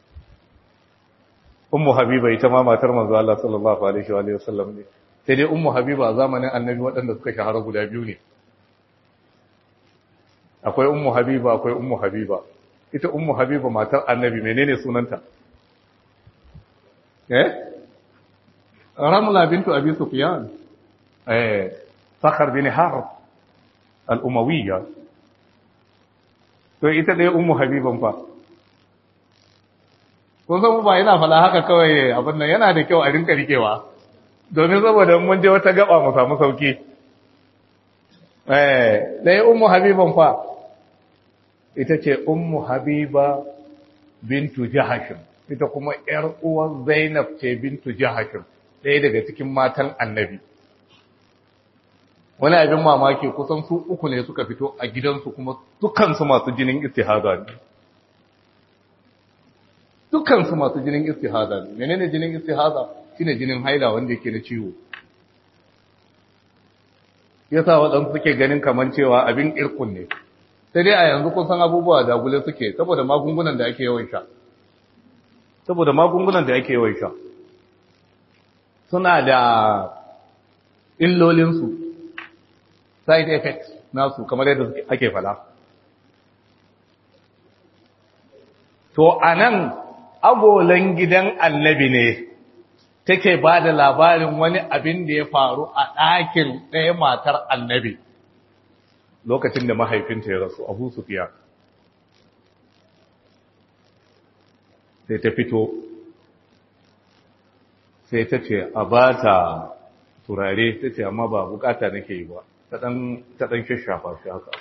ummu habiba ita ma matar manzo Allah sallallahu alaihi wa alihi wasallam ne sai dai ummu habiba a zamanin annabi waɗanda suka shahara guda biyu ne akwai ummu habiba akwai ummu habiba ita ummu habiba matar annabi menene sunanta eh ramla bintu abi sufyan eh sakhar bin harb al-umawiyya to ita dai ummu habiban fa kun san ba yana fala haka kawai abin nan yana da kyau a rinka rikewa domin saboda mun je wata gaba mu samu sauki eh dai ummu habiban fa ita ce ummu habiba bintu jahashim ita kuma yar uwar zainab ce bintu jahashim ɗaya daga cikin matan annabi wani abin mamaki kusan su uku ne suka fito a gidansu kuma dukansu masu jinin istihada ne dukansu masu jinin istihada ne menene jinin istihada shine jinin haila wanda yake na ciwo yasa waɗansu suke ganin kaman cewa abin irkun ne sai dai a yanzu kun san abubuwa da gule suke saboda magungunan da ake yawan sha saboda magungunan da ake yawan sha suna da illolinsu side effects nasu kamar yadda ake fala to anan agolan gidan annabi ne take ba da labarin wani abin da ya faru a ɗakin ɗaya matar annabi lokacin da mahaifinta ya rasu abu sufiya sai ta fito sai ta ce a ba ta turare ta ce amma ba bukata nake yi ba ta ɗan shashafa shi haka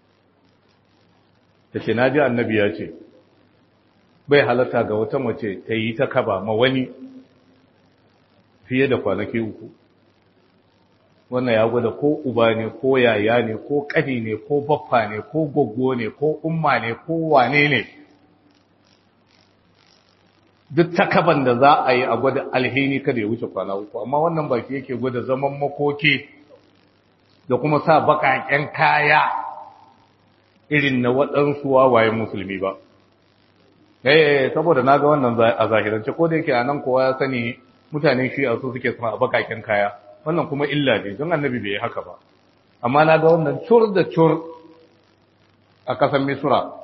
ta ce na ji annabi ya ce bai halatta ga wata mace ta yi ta kaba ma wani fiye da kwanaki uku wannan ya gwada ko uba ne ko yaya ne ko ƙani ne ko baffa ne ko goggo ne ko umma ne ko wane ne duk takaban da za a yi a gwada alheri kada ya wuce kwana uku amma wannan baki yake gwada zaman makoki da kuma sa baƙaƙen kaya irin na waɗansu wawayen musulmi ba eh saboda naga wannan a zahirance ko da yake anan kowa ya sani mutanen shi a su suke sama a bakakin kaya wannan kuma illa ne don annabi bai yi haka ba amma naga wannan cur da cur a kasan misura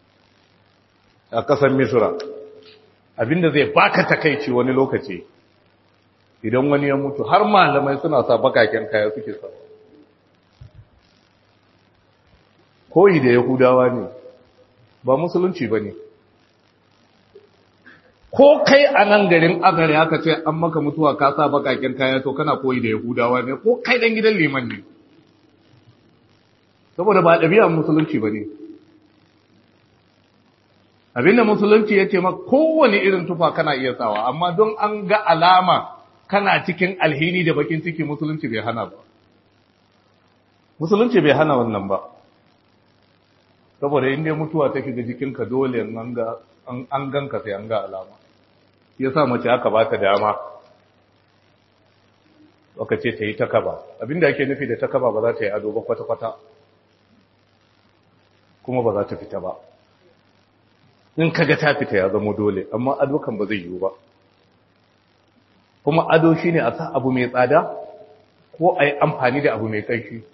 a kasan misura abinda zai baka takaici wani lokaci idan wani ya mutu har malamai suna sa bakaken kaya suke sa koyi da yahudawa ne ba musulunci ba ne ko kai a nan garin agare aka ce an maka mutuwa ka sa bakaken kaya to kana koyi da yahudawa ne ko kai dan gidan liman ne saboda ba ɗabi'ar musulunci ba ne abinda musulunci ya ce ma kowane irin tufa kana iya sawa amma don an ga alama kana cikin alhini da bakin ciki musulunci bai hana ba musulunci bai hana wannan ba saboda inda mutuwa ta shiga jikinka dole an ganka sai an ga alama ya sa mace aka ba ta dama aka ce ta yi ta kaba abinda ake nufi da ta kaba ba za ta yi ado ba kwata-kwata kuma ba za ta fita ba in kaga ta fita ya zama dole amma ado kan ba zai yiwu ba kuma ado shine a sa abu mai tsada ko a yi amfani da abu mai ƙarfi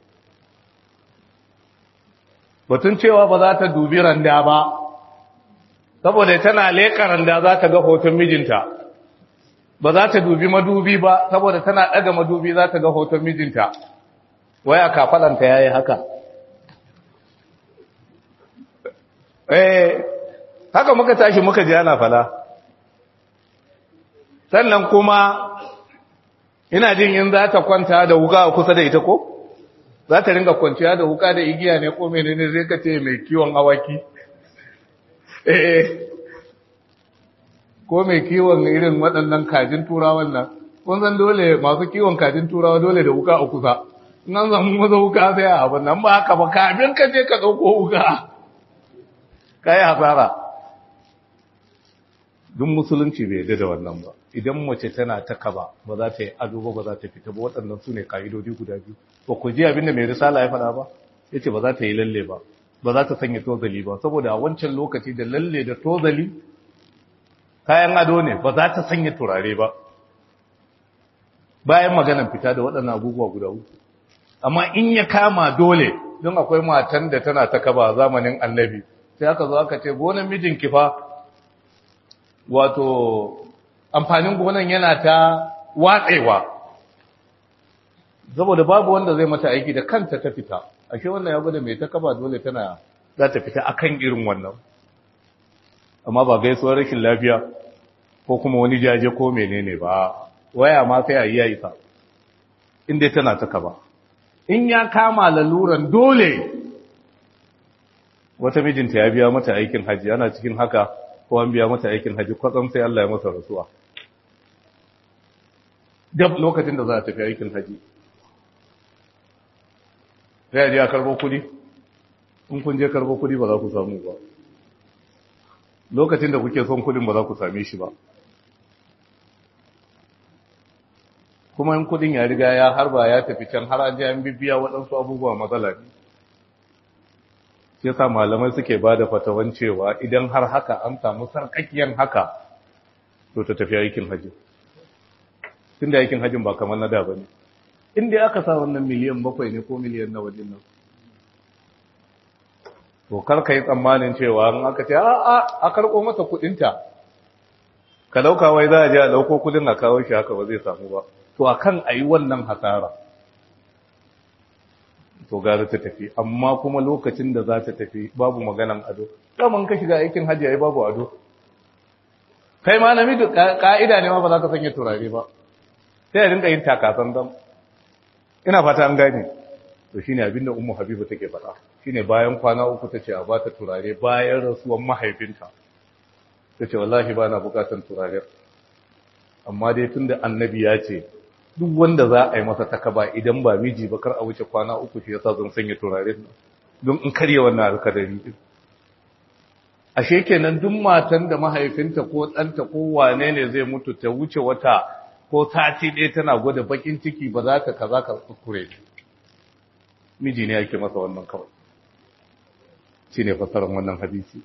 batun cewa ba za ta dubi randa ba saboda tana leƙa randa za ta ga hoton mijinta ba za ta dubi madubi ba saboda tana ɗaga madubi za ta ga hoton mijinta waya kafalanta ya yi haka eh haka muka tashi muka ji ana fala sannan kuma ina jin in za ta kwanta da wuka a kusa da ita ko za ta ringa kwanciya da wuka da igiya ne ko menene zai ka ce mai kiwon awaki eh ko mai kiwon irin waɗannan kajin turawan nan kun san dole masu kiwon kajin turawa dole da wuka a kusa in an samu maza wuka sai a abin nan ba haka ba kafin ka je ka ɗauko wuka ka yi hasara duk musulunci bai yadda da wannan ba idan mace tana ta kaba ba za ta yi ado ba ba za ta fita ba waɗannan su ne ka'idodi guda biyu ba ku ji abin da mai risala ya faɗa ba ya ce ba za ta yi lalle ba ba za ta sanya tozali ba saboda a wancan lokaci da lalle da tozali kayan ado ne ba za ta sanya turare ba bayan maganan fita da waɗannan abubuwa guda uku amma in ya kama dole don akwai matan da tana ta kaba zamanin annabi sai aka zo aka ce gonan mijinki fa wato amfanin gonan yana ta watsewa saboda babu wanda zai mata aiki da kanta ta fita ashe wannan ya gwada mai ta kaba dole tana za ta fita akan irin wannan amma ba gaisuwar rashin lafiya ko kuma wani jaje ko menene ba waya ma sai a yi ya isa inda tana ta kaba in ya kama laluran dole wata mijinta ya biya mata aikin haji ana cikin haka ko an biya mata aikin haji kwatsam sai Allah ya masa rasuwa dab lokacin da za a tafi aikin haji sai a je a karbo kudi in kun je karbo kudi ba za ku samu ba lokacin da kuke son kudin ba za ku same shi ba kuma in kudin ya riga ya harba ya tafi can har an je an bibiya waɗansu abubuwa matsala ne yasa malamai suke ba da fatawan cewa idan har haka an samu sarkakiyan haka to ta tafi aikin hajji tun da aikin hajjin ba kamar na da ba ne inda aka sa wannan miliyan bakwai ne ko miliyan na wajen nan to kar ka yi tsammanin cewa an aka ce a a a karɓo mata kuɗinta ka ɗauka wai za a je a ɗauko kuɗin a kawo shi haka ba zai samu ba to akan a yi wannan hasara to gara ta tafi amma kuma lokacin da za ta tafi babu maganan ado daman ka shiga aikin hajji ai babu ado kai ma namiji ka'ida ne ma ba za ka sanya turare ba sai a rinka yin takasan dam ina fata an gane to shine abin da ummu habiba take faɗa shine bayan kwana uku tace a bata turare bayan rasuwan mahaifinta tace wallahi ba na bukatan turare amma dai tunda annabi ya ce duk wanda za a yi masa takaba idan ba miji ba kar a wuce kwana uku shi yasa zan sanya turare don in karye wannan alkadari din ashe kenan duk matan da mahaifinta ko ɗanta ko wane ne zai mutu ta wuce wata ko sati ɗaya tana gwada bakin ciki ba za ta kaza ka kuskure miji ne yake masa wannan kawai shine fasarar wannan hadisi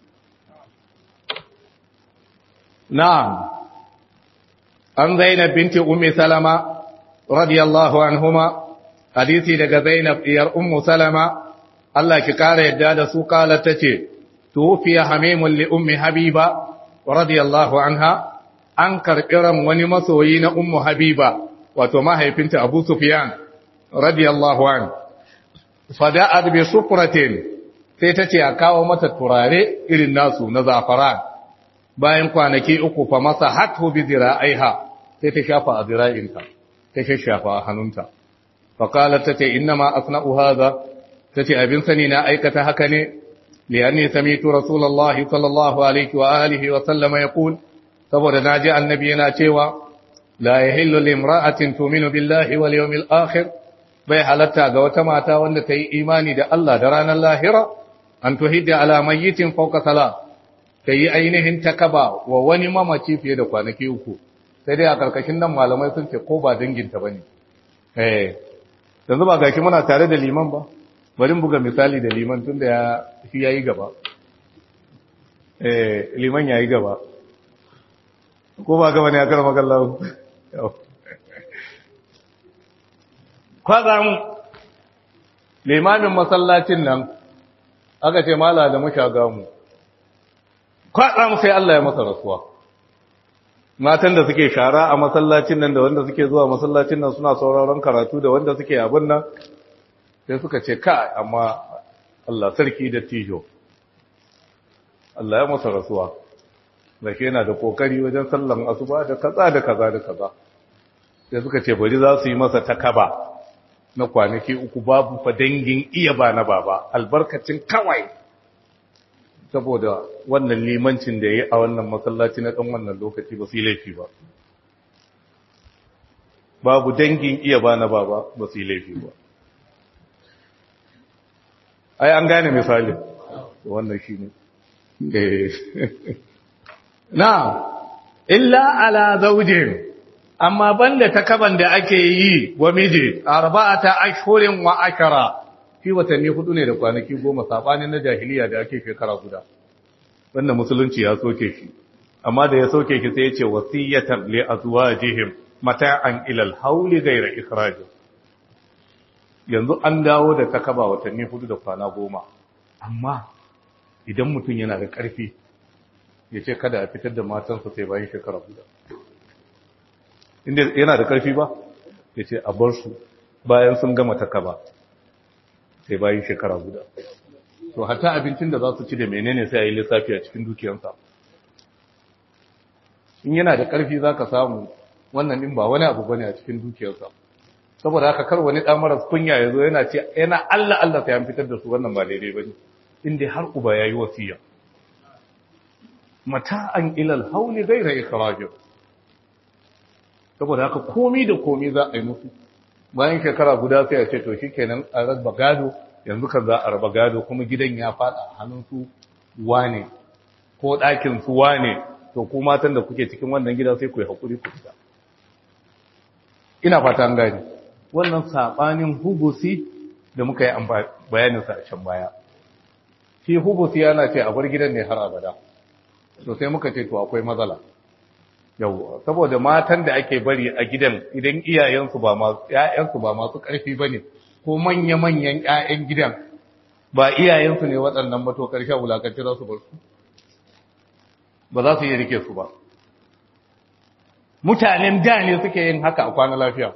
na'am an zainab binti ummi salama radiyallahu anhuma hadisi daga zainab diyar ummu salama Allah ki kara yadda da su kala tace tufiya hamimun li ummi habiba radiyallahu anha an karɓi ran wani masoyi na ummu habiba wato mahaifinta abu sufyan radiyallahu an fada'at bi sufratin sai ta ce a kawo mata turare irin nasu na zafaran bayan kwanaki uku fa masa hatu bi zira'aiha sai ta shafa a zira'inta ta shafa a hannunta fa qalat tace inna ma asna'u hadha tace abin sani na aikata haka ne lianni sami'tu rasulullahi sallallahu alaihi wa alihi wa sallama yaqul saboda naji annabi yana cewa la yahillu limra'atin tu'minu billahi wal yawmil akhir bai halatta ga wata mata wanda ta yi imani da Allah da ranar lahira an tuhidda ala mayyitin fawqa salat ta yi ainihin takaba wa wani mamaci fiye da kwanaki uku sai dai a karkashin nan malamai sun ce ko ba danginta bane eh yanzu ba gashi muna tare da liman ba bari buga misali da liman tunda ya shi yayi gaba eh liman yayi gaba ko ba gaba ne a karama kallon kwazan limamin masallacin nan aka ce mala da mushaga mu kwazan sai Allah ya masa rasuwa matan da suke shara a masallacin nan da wanda suke zuwa masallacin nan suna sauraron karatu da wanda suke abin nan sai suka ce ka amma Allah sarki da tijo Allah ya masa rasuwa da ke yana da kokari wajen sallan asuba da kaza da kaza da kaza sai suka ce bari za su yi masa takaba na kwanaki uku babu fa dangin iya ba na baba albarkacin kawai saboda wannan limancin da ya yi a wannan masallaci na ɗan wannan lokaci ba su yi laifi ba babu dangin iya ba na baba ba su yi laifi ba ai an gane misali wannan shi ne na illa ala zaujin amma banda takaban da ake yi wa miji arba'ata ashhurin wa ashara shi watanni hudu ne da kwanaki goma sabanin na jahiliya da ake shekara guda wanda musulunci ya soke shi amma da ya soke shi sai ya ce wasiyatan li azwajihim mata'an ila al-hawli ghayra ikhraj yanzu an dawo da takaba watanni hudu da kwana goma amma idan mutum yana da karfi ya ce kada a fitar da matansa sai bayan shekara guda inda yana da karfi ba ya ce a bar su bayan sun gama takaba sai bayan shekara guda to hata abincin da za su ci da menene sai a yi lissafi a cikin dukiyansa in yana da ƙarfi za ka samu wannan ɗin ba wani abu bane a cikin dukiyarsa saboda haka kar wani ɗan maras kunya ya zo yana ce yana Allah Allah sai an fitar da su wannan ba daidai ba ne inda har uba ya yi wasiya mata'an ilal hauli gaira ikhrajin saboda haka komi da komi za a yi musu bayan shekara guda sai a ce to shikenan a raba gado yanzu kan za a raba gado kuma gidan ya fada hannun su wane ko ɗakin su wane to ku matan da kuke cikin wannan gida sai ku yi hakuri ku fita ina fata an gani wannan sabanin hubusi da muka yi bayanin sa a can baya shi hubusi yana ce a bar gidan ne har abada to sai muka ce to akwai matsala yau saboda matan da ake bari a gidan idan iyayensu ba masu ƴaƴansu ba masu ƙarfi bane ko manya-manyan ƴaƴan gidan ba iyayensu ne waɗannan ba to ƙarshen wulakanci za su bar su ba za su yi rike su ba mutanen da ne suke yin haka a kwana lafiya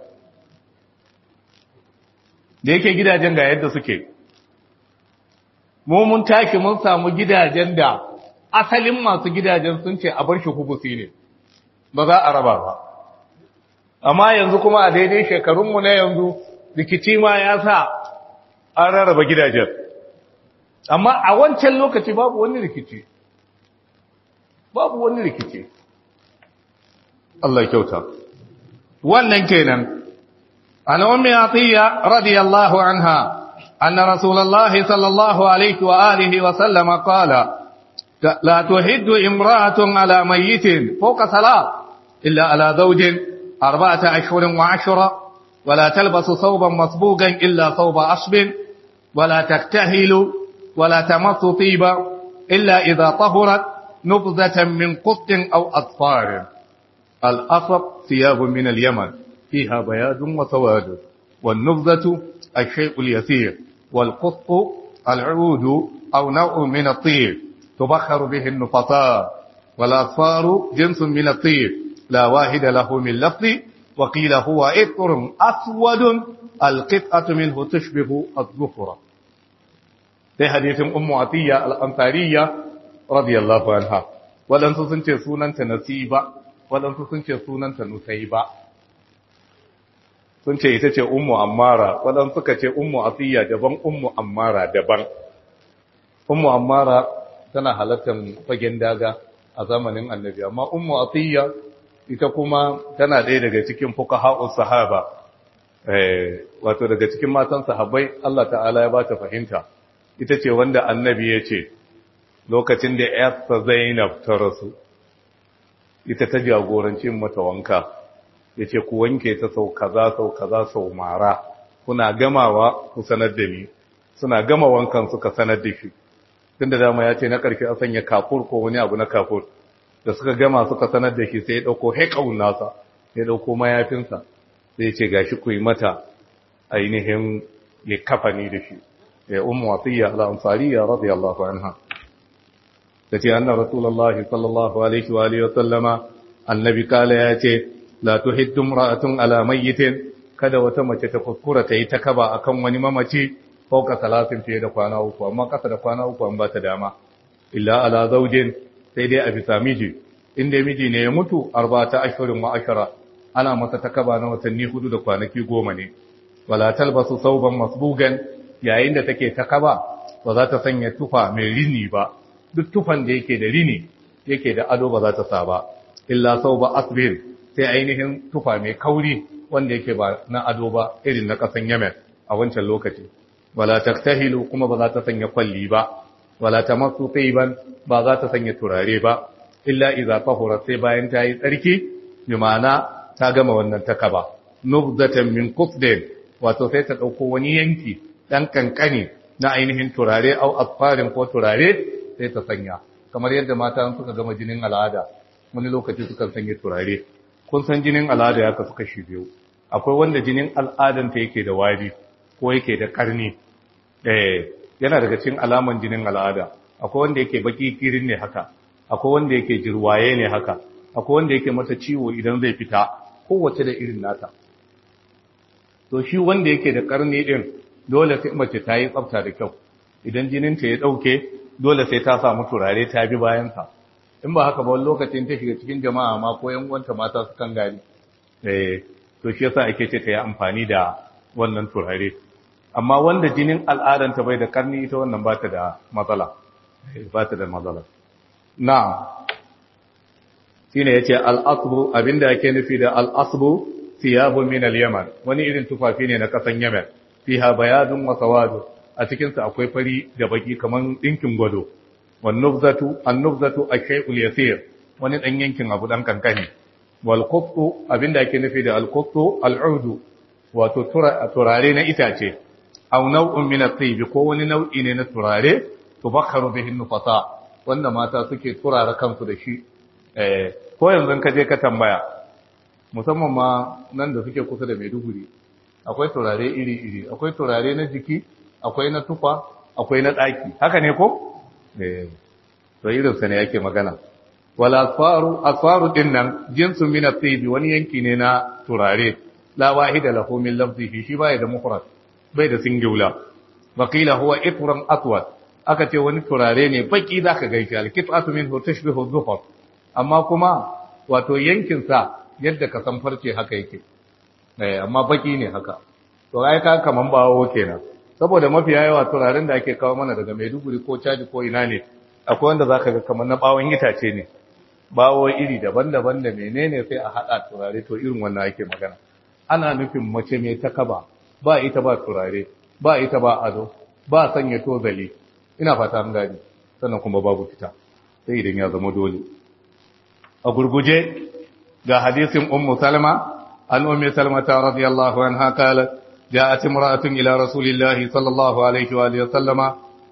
da yake gidajen ga yadda suke mu mun taki mun samu gidajen da asalin masu gidajen sun ce a bar shi hubusi ne ba za a raba ba amma yanzu kuma a daidai shekarunmu na yanzu rikici ma ya sa an rarraba gidajen amma a wancan lokaci babu wani rikici babu wani rikici Allah kyauta wannan kenan an ummi atiya radiyallahu anha anna rasulullahi sallallahu alaihi wa alihi wa sallama qala لا تحد امرأة على ميت فوق ثلاث إلا على زوج أربعة أشهر وعشرة ولا تلبس ثوبا مصبوغا إلا ثوب عصب ولا تكتهل ولا تمس طيبا إلا إذا طهرت نبذة من قط أو أطفار الأصب ثياب من اليمن فيها بياض وسواد والنبذة الشيء اليسير والقط العود أو نوع من الطيب تبخر به النفطاء والأصفار جنس من الطيب لا واحد له من لفظ وقيل هو إطر أسود القطعة منه تشبه الظفرة في حديث أم عطية الأنصارية رضي الله عنها waɗansu sun ce sunanta nasiba waɗansu sun ce sunanta nusaiba sun ce ita ce ummu ammara waɗansu suka ce ummu asiya daban ummu ammara daban ummu ammara tana halartar fagen daga a zamanin annabi amma ummu asiya ita kuma tana ɗaya daga cikin fuqaha'us sahaba eh wato daga cikin matan sahabbai Allah ta'ala ya bata fahimta ita ce wanda annabi ya ce lokacin da yarsa Zainab ta rasu ita ta jagoranci mata wanka yace ku wanke ta sau kaza sau kaza sau mara kuna gamawa ku sanar da ni suna gama wankan suka sanar da shi tunda dama ya ce na karfi a sanya kafur ko wani abu na kafur da suka gama suka sanar da shi sai ya dauko haikawun nasa ya dauko mayafinsa sai ya ce gashi ku yi mata ainihin likafani da shi ya ummu wasiya al-ansariya radiyallahu anha tace anna rasulullahi sallallahu alaihi wa alihi wa sallama annabi kala ya ce la tuhiddu imra'atun ala mayyitin kada wata mace ta kuskura ta yi ta kaba akan wani mamaci fauka salasin fiye da kwana uku amma kasa da kwana uku an ba ta dama illa ala zaujin sai dai a bisa miji inda miji ne ya mutu arba'ata ashhurin wa ashara ana masa takaba na watanni hudu da kwanaki goma ne wala talbasu sauban masbugan yayin da take takaba ba za ta sanya tufa mai rini ba duk tufan da yake da rini yake da ado ba za ta sa ba illa sauba asbir sai ainihin tufa mai kauri wanda yake ba na ado ba irin na kasan Yemen a wancan lokaci wala taktahilu kuma ba za ta sanya kwalli ba wala tamassu tayyiban ba za ta sanya turare ba illa idza tahura sai bayan ta yi tsarki bi ma'ana ta gama wannan takaba nubzatan min qusdin wato sai ta dauko wani yanki dan kankani na ainihin turare au asfarin ko turare sai ta sanya kamar yadda mata suka gama jinin al'ada wani lokaci suka sanya turare kun san jinin al'ada ya kasu kashi biyu akwai wanda jinin al'adanta yake da wari ko yake da karni eh yana daga cikin alaman jinin al'ada akwai wanda yake baki kirin ne haka akwai wanda yake jirwaye ne haka akwai wanda yake mata ciwo idan zai fita kowace da irin nata to shi wanda yake da karni din dole sai mace ta yi tsafta da kyau idan jinin ta ya dauke dole sai ta samu turare ta bi bayan sa in ba haka ba wani lokacin ta shiga cikin jama'a ma ko yan uwanta mata su kan gani eh to shi yasa ake ce ta yi amfani da wannan turare amma wanda jinin al'adanta bai da karni ita wannan ba ta da matsala ba ta da matsala na'am shine yace al-asbu abinda yake nufi da al-asbu thiyabu min al-yaman wani irin tufafi ne na kasan yaman fiha bayadun wa sawadu a cikin sa akwai fari da baki kaman dinkin gwado wan nubzatu an-nubzatu ash-shay'ul yasir wani dan yankin abu dan kankani wal quttu abinda yake nufi da al-quttu al-udu wato turare na itace aw naw'un min at-tayyib ko wani nau'i ne na turare tubakharu bihi nufasa wanda mata suke turara kansu da shi eh ko yanzu ka je ka tambaya musamman ma nan da suke kusa da Maiduguri akwai turare iri-iri akwai turare na jiki akwai na tufa akwai na daki haka ne ko eh to irin sa ne yake magana wala asfaru asfaru din nan jinsu min at-tayyib wani yanki ne na turare la wahida lahu min lafzihi shi bai da mufrad bai da singular waqila huwa itran aswad aka ce wani turare ne baki zaka gaishe al-qit'atu minhu tashbihu dhufar amma kuma wato yankin sa yadda ka san farce haka yake eh amma baki ne haka to ai ka kaman bawo kenan saboda mafiya yawa turaren da ake kawo mana daga Maiduguri ko Caji ko ina ne akwai wanda zaka ga kaman na bawon itace ne bawo iri daban-daban da menene sai a hada turare to irin wannan ake magana ana nufin mace mai takaba ba ita ba turare ba ita ba ado ba sanya tozali ina fata an gani sannan kuma babu fita sai idan ya zama dole a gurguje ga hadisin ummu salma an ummi salma ta radiyallahu anha qalat ja'at imra'atun ila rasulillahi sallallahu alaihi wa alihi wasallama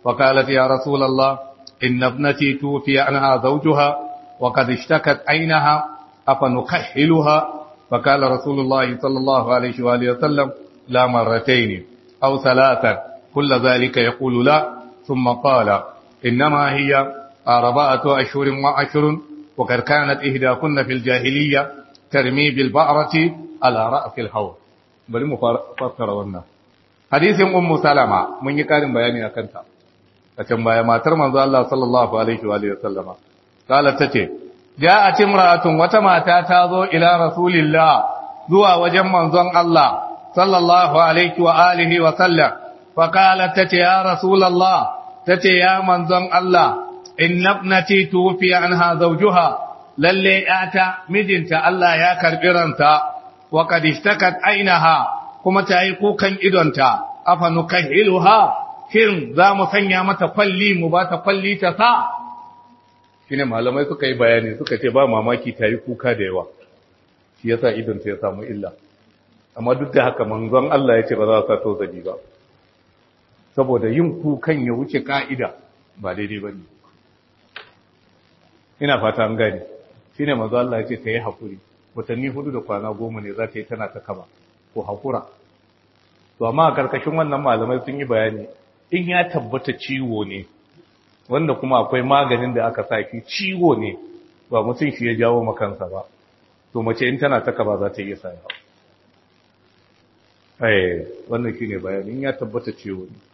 فقالت يا رسول الله إن ابنتي توفي عنها زوجها وقد اشتكت عينها أفنكحلها فقال رسول الله صلى الله عليه وآله وسلم لا مرتين أو ثلاثا كل ذلك يقول لا ثم قال إنما هي أربعة أشهر وعشر وقد كانت إهداكن في الجاهلية ترمي بالبعرة على رأس الحوض bari mu fassara wannan hadisin ummu salama mun yi karin bayani akan ta a can baya matar manzo Allah sallallahu alaihi wa sallama qalat tace ja'at imra'atun wata mata ta zo ila rasulillah zuwa wajen manzon Allah sallallahu alaihi wa alihi wa sallam fa qalat tace ya rasulullah tace ya manzon Allah inna ibnati tufiya anha zawjuha lalle yata mijinta Allah ya karbi ranta wa qad ishtakat ainaha kuma ta yi kukan idonta afa nukahiluha shin za mu sanya mata kwalli mu ba ta kwalli ta sa shine malamai suka yi bayani suka ce ba mamaki ta yi kuka da yawa shi yasa idonta ya samu illa amma duk da haka manzon Allah ya ce ba za sa to zabi ba saboda yin kukan ya wuce ka'ida ba daidai ba ne ina fata an gani shine manzon Allah ya ce ta yi hakuri watanni hudu da kwana goma ne za ta yi tana ta kaba ko hakura to amma a karkashin wannan malamai sun yi bayani in ya tabbata ciwo ne wanda kuma akwai maganin da aka saki ciwo ne ba mutum shi ya jawo makansa ba to mace in tana ta kaba za ta iya saya eh wannan shine bayani in ya tabbata ciwo ne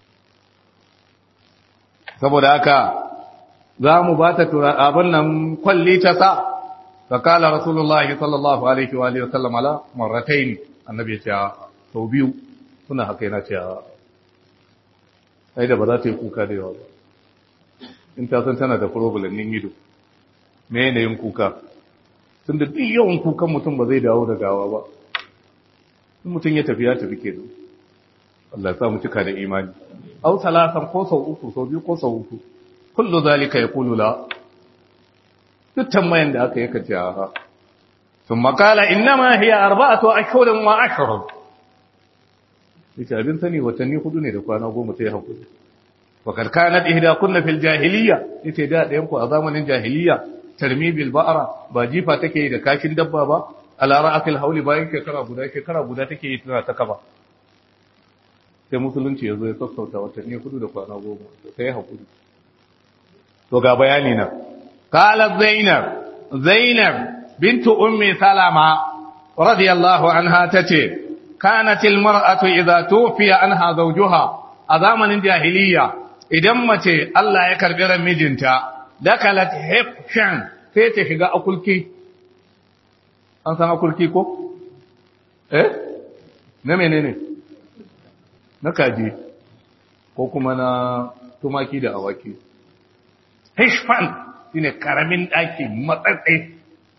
saboda haka za mu ba ta abin nan kwalli ta sa فقال رسول الله صلى الله عليه واله وسلم على مرتين النبي ya ce sau biyu suna haka yana ce ai da ba za ta yi kuka da yawa ba in ta san tana da problem nin ido me yanayin kuka tun da duk yawan kukan mutum ba zai dawo da gawa ba in mutum ya tafi ya tafi ke Allah ya sa mu cika da imani au salasan ko sau uku sau biyu ko sau uku kullu zalika yaqulu la duk tambayan da aka yi ka ce a sun makala innama hiya arba'atu ashhurin wa ashrun yace abin sani watanni hudu ne da kwana goma sai hakuri wa kad kanat ihdakunna fil jahiliya yace da ɗayan ku a zamanin jahiliya tarmi bil ba'ra ba jifa take yi da kashin dabba ba ala ra'atil hauli bayan shekara guda shekara guda take yi tana ta kaba sai musulunci yazo ya sassauta watanni hudu da kwana goma sai hakuri to ga bayani na قالت زينب زينب بنت أم سلمة رضي الله عنها تتي كانت المرأة إذا توفي عنها زوجها أزامن الجاهلية إذا متي الله يكرر مجنتا دخلت حفشا سيتشغى أكلكي أنت أكلكي كو إيه نمي نمي نكاجي ko kuma na tumaki da awaki hishfan shine karamin ɗaki matsatse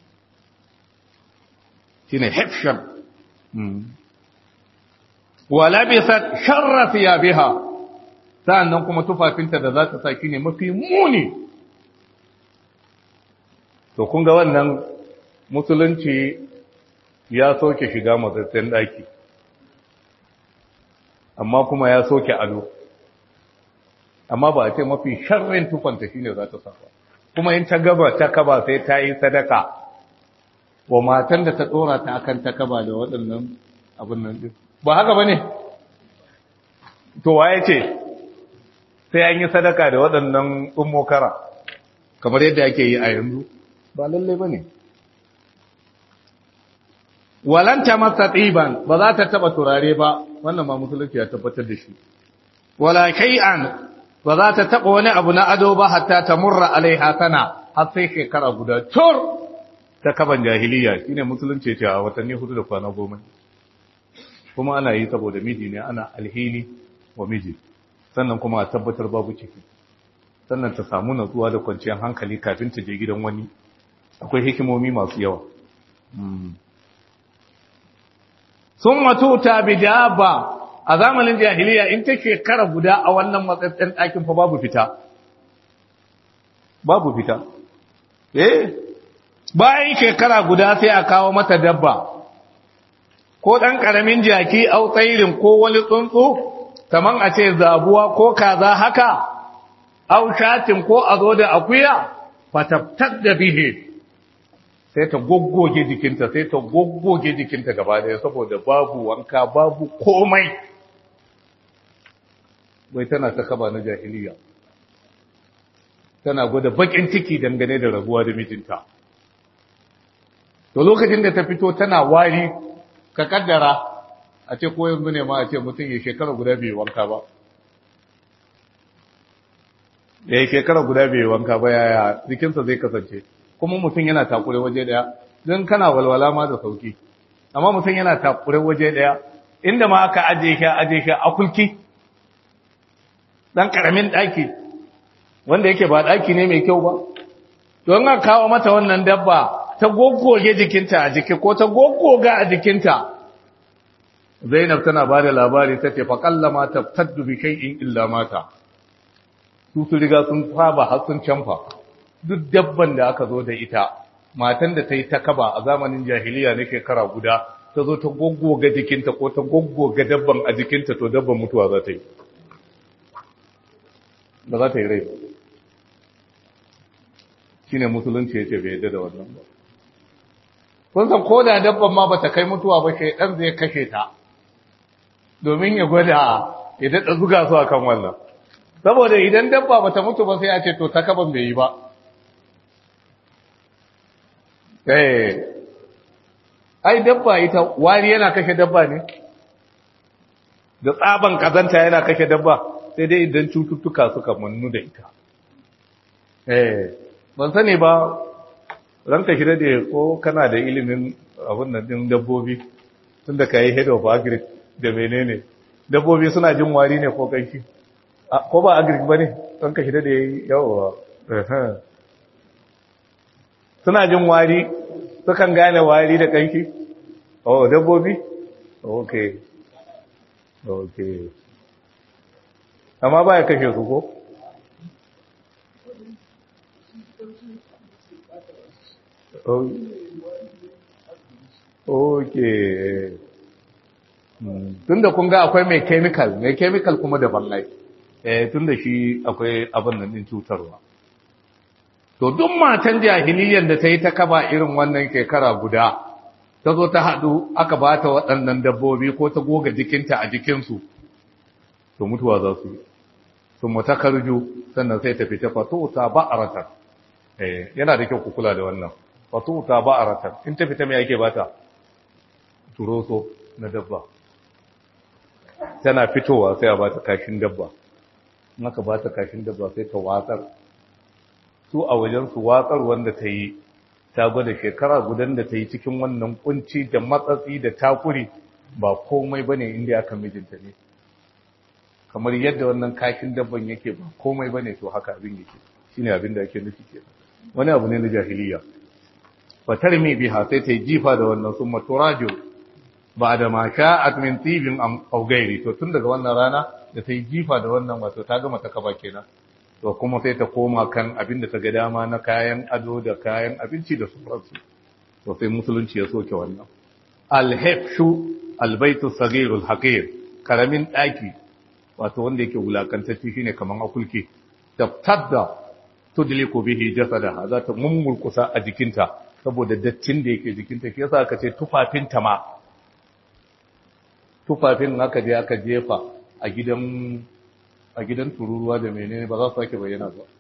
shine hefshan wala bisa sharra biha sa'annan kuma tufafinta da za ta sa shine mafi muni to kun ga wannan musulunci ya soke shiga matsatsen ɗaki amma kuma ya soke ado amma ba a ce mafi sharrin tufanta shine za ta sa ba kuma in ta gaba ta kaba sai ta yi sadaka wa matan da ta tsora ta akan ta kaba da waɗannan abin nan din ba haka ba ne to waye ce sai an yi sadaka da waɗannan ummokara kamar yadda ake yi a yanzu ba lalle ba ne walanta masa tsiban ba za ta taɓa turare ba wannan ma musulunci ya tabbatar da shi wala kai'an ba za ta taɓa wani abu na ado ba hatta ta murra alaiha sana har sai shekara guda tur ta kaban jahiliya shine musulunci ce a watanni hudu da kwana goma kuma ana yi saboda miji ne ana alhini wa miji sannan kuma a tabbatar babu ciki sannan ta samu natsuwa da kwanciyar hankali kafin ta je gidan wani akwai hikimomi masu yawa sun matuta bidaba a zamanin jahiliya in ta shekara guda a wannan matsatsen ɗakin fa babu fita babu fita eh bayan shekara guda sai a kawo mata dabba ko ɗan ƙaramin jaki au tsairin ko wani tsuntsu kaman a ce zabuwa ko kaza haka au shatin ko a zo da akuya fatabtar da bihe sai ta goggoge jikinta sai ta goggoge jikinta gaba daya saboda babu wanka babu komai bai tana ta kaba na jahiliya tana gwada bakin ciki dangane da rabuwa da mijinta to lokacin da ta fito tana wari ka kaddara a ce ko yanzu ne ma a ce mutum ya shekara guda bai wanka ba ya shekara guda bai wanka ba yaya jikinsa zai kasance kuma mutum yana takure waje daya don kana walwala ma da sauki amma mutum yana takure waje daya inda ma aka aje shi aje shi a kulki dan karamin daki wanda yake ba daki ne mai kyau ba don aka kawo mata wannan dabba ta goggoge jikinta a jiki ko ta goggoga a jikinta Zainab tana ba da labari ta ce faƙallama ta taddu bi shay'in illa mata su su riga sun saba har sun canfa duk dabban da aka zo da ita matan da ta yi ta kaba a zamanin jahiliya na shekara guda ta zo ta goggoga jikinta ko ta goggoga dabban a jikinta to dabban mutuwa za ta yi ba za ta yi rai shi ne musulunci ya ce bai yadda da wannan ba kun san ko da dabban ma ba ta kai mutuwa ba shaidan zai kashe ta domin ya gwada ya daɗa zuga su a kan wannan saboda idan dabba ba ta mutu ba sai a ce to ta kaban bai yi ba eh ai dabba ita wari yana kashe dabba ne da tsaban kazanta yana kashe dabba sai dai idan cututtuka suka mannu da ita eh ban sani ba ranka shi da ko kana da ilimin abin nan din dabbobi tunda ka yi head of agric da menene dabbobi suna jin wari ne ko kanshi ko ba agric ba ne ranka shi da yayi yawa suna jin wari sukan gane wari da kanshi oh dabbobi okay okay amma ba ya kashe su ko Okay. Tunda kun ga akwai mai chemical, mai chemical kuma daban lai. Eh tunda shi akwai abin nan din cutarwa. To duk matan jahiliyyar da ta yi ta kaba irin wannan shekara guda, ta zo ta haɗu aka ba ta waɗannan dabbobi ko ta goga jikinta a jikinsu, to mutuwa za su yi. Sun mata karju sannan sai ta fita fato ta ba a ratar. Eh, yana da kyau ku kula da wannan. Fato ta ba a ratar. In ta fita mai ake bata? Turoso na dabba. Tana fitowa sai a ba ta kashin dabba. In aka ba ta kashin dabba sai ta watsar. Su a wajen su watsar wanda ta yi ta gwada shekara gudan da ta yi cikin wannan kunci da matsatsi da takuri ba komai bane inda aka mijinta ne. Kamar yadda wannan kashin dabban yake ba komai bane to haka abin yake. Shine abin da ake nufi kenan. wani abu ne na jahiliya fatar mai biha sai ta yi jifa da wannan sun maturajo ba da ma sha'at min tibin augairi to tun daga wannan rana da ta yi jifa da wannan wato ta gama ta kaba kenan to kuma sai ta koma kan abin da ta ga dama na kayan ado da kayan abinci da sauransu to sai musulunci ya soke wannan alhefshu albaitu sagirul haqir karamin daki wato wanda yake wulakantacce shine kaman akulki tabtadda tudliku bihi jasadaha za ta mummulkusa a jikinta saboda dattin da yake jikinta shi yasa aka ce tufafinta ma tufafin aka je aka jefa a gidan a gidan tururuwa da menene ba za su sake bayyana ba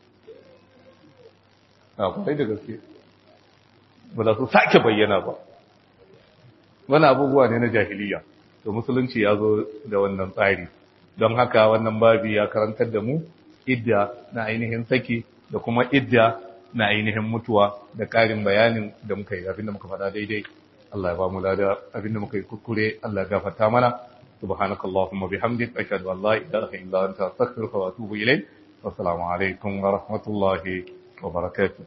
a kwarai da gaske ba za su sake bayyana ba wani abubuwa ne na jahiliya to musulunci ya zo da wannan tsari don haka wannan babi ya karantar da mu idda na ainihin saki da kuma idda na ainihin mutuwa da ƙarin bayanin da muka yi abinda muka faɗa daidai Allah ya ba mu lada abinda muka yi kuskure Allah ya gafarta mana subhanakallahumma bihamdik ashhadu an la ilaha illa anta astaghfiruka wa atubu ilayk wa assalamu alaikum wa rahmatullahi wa barakatuh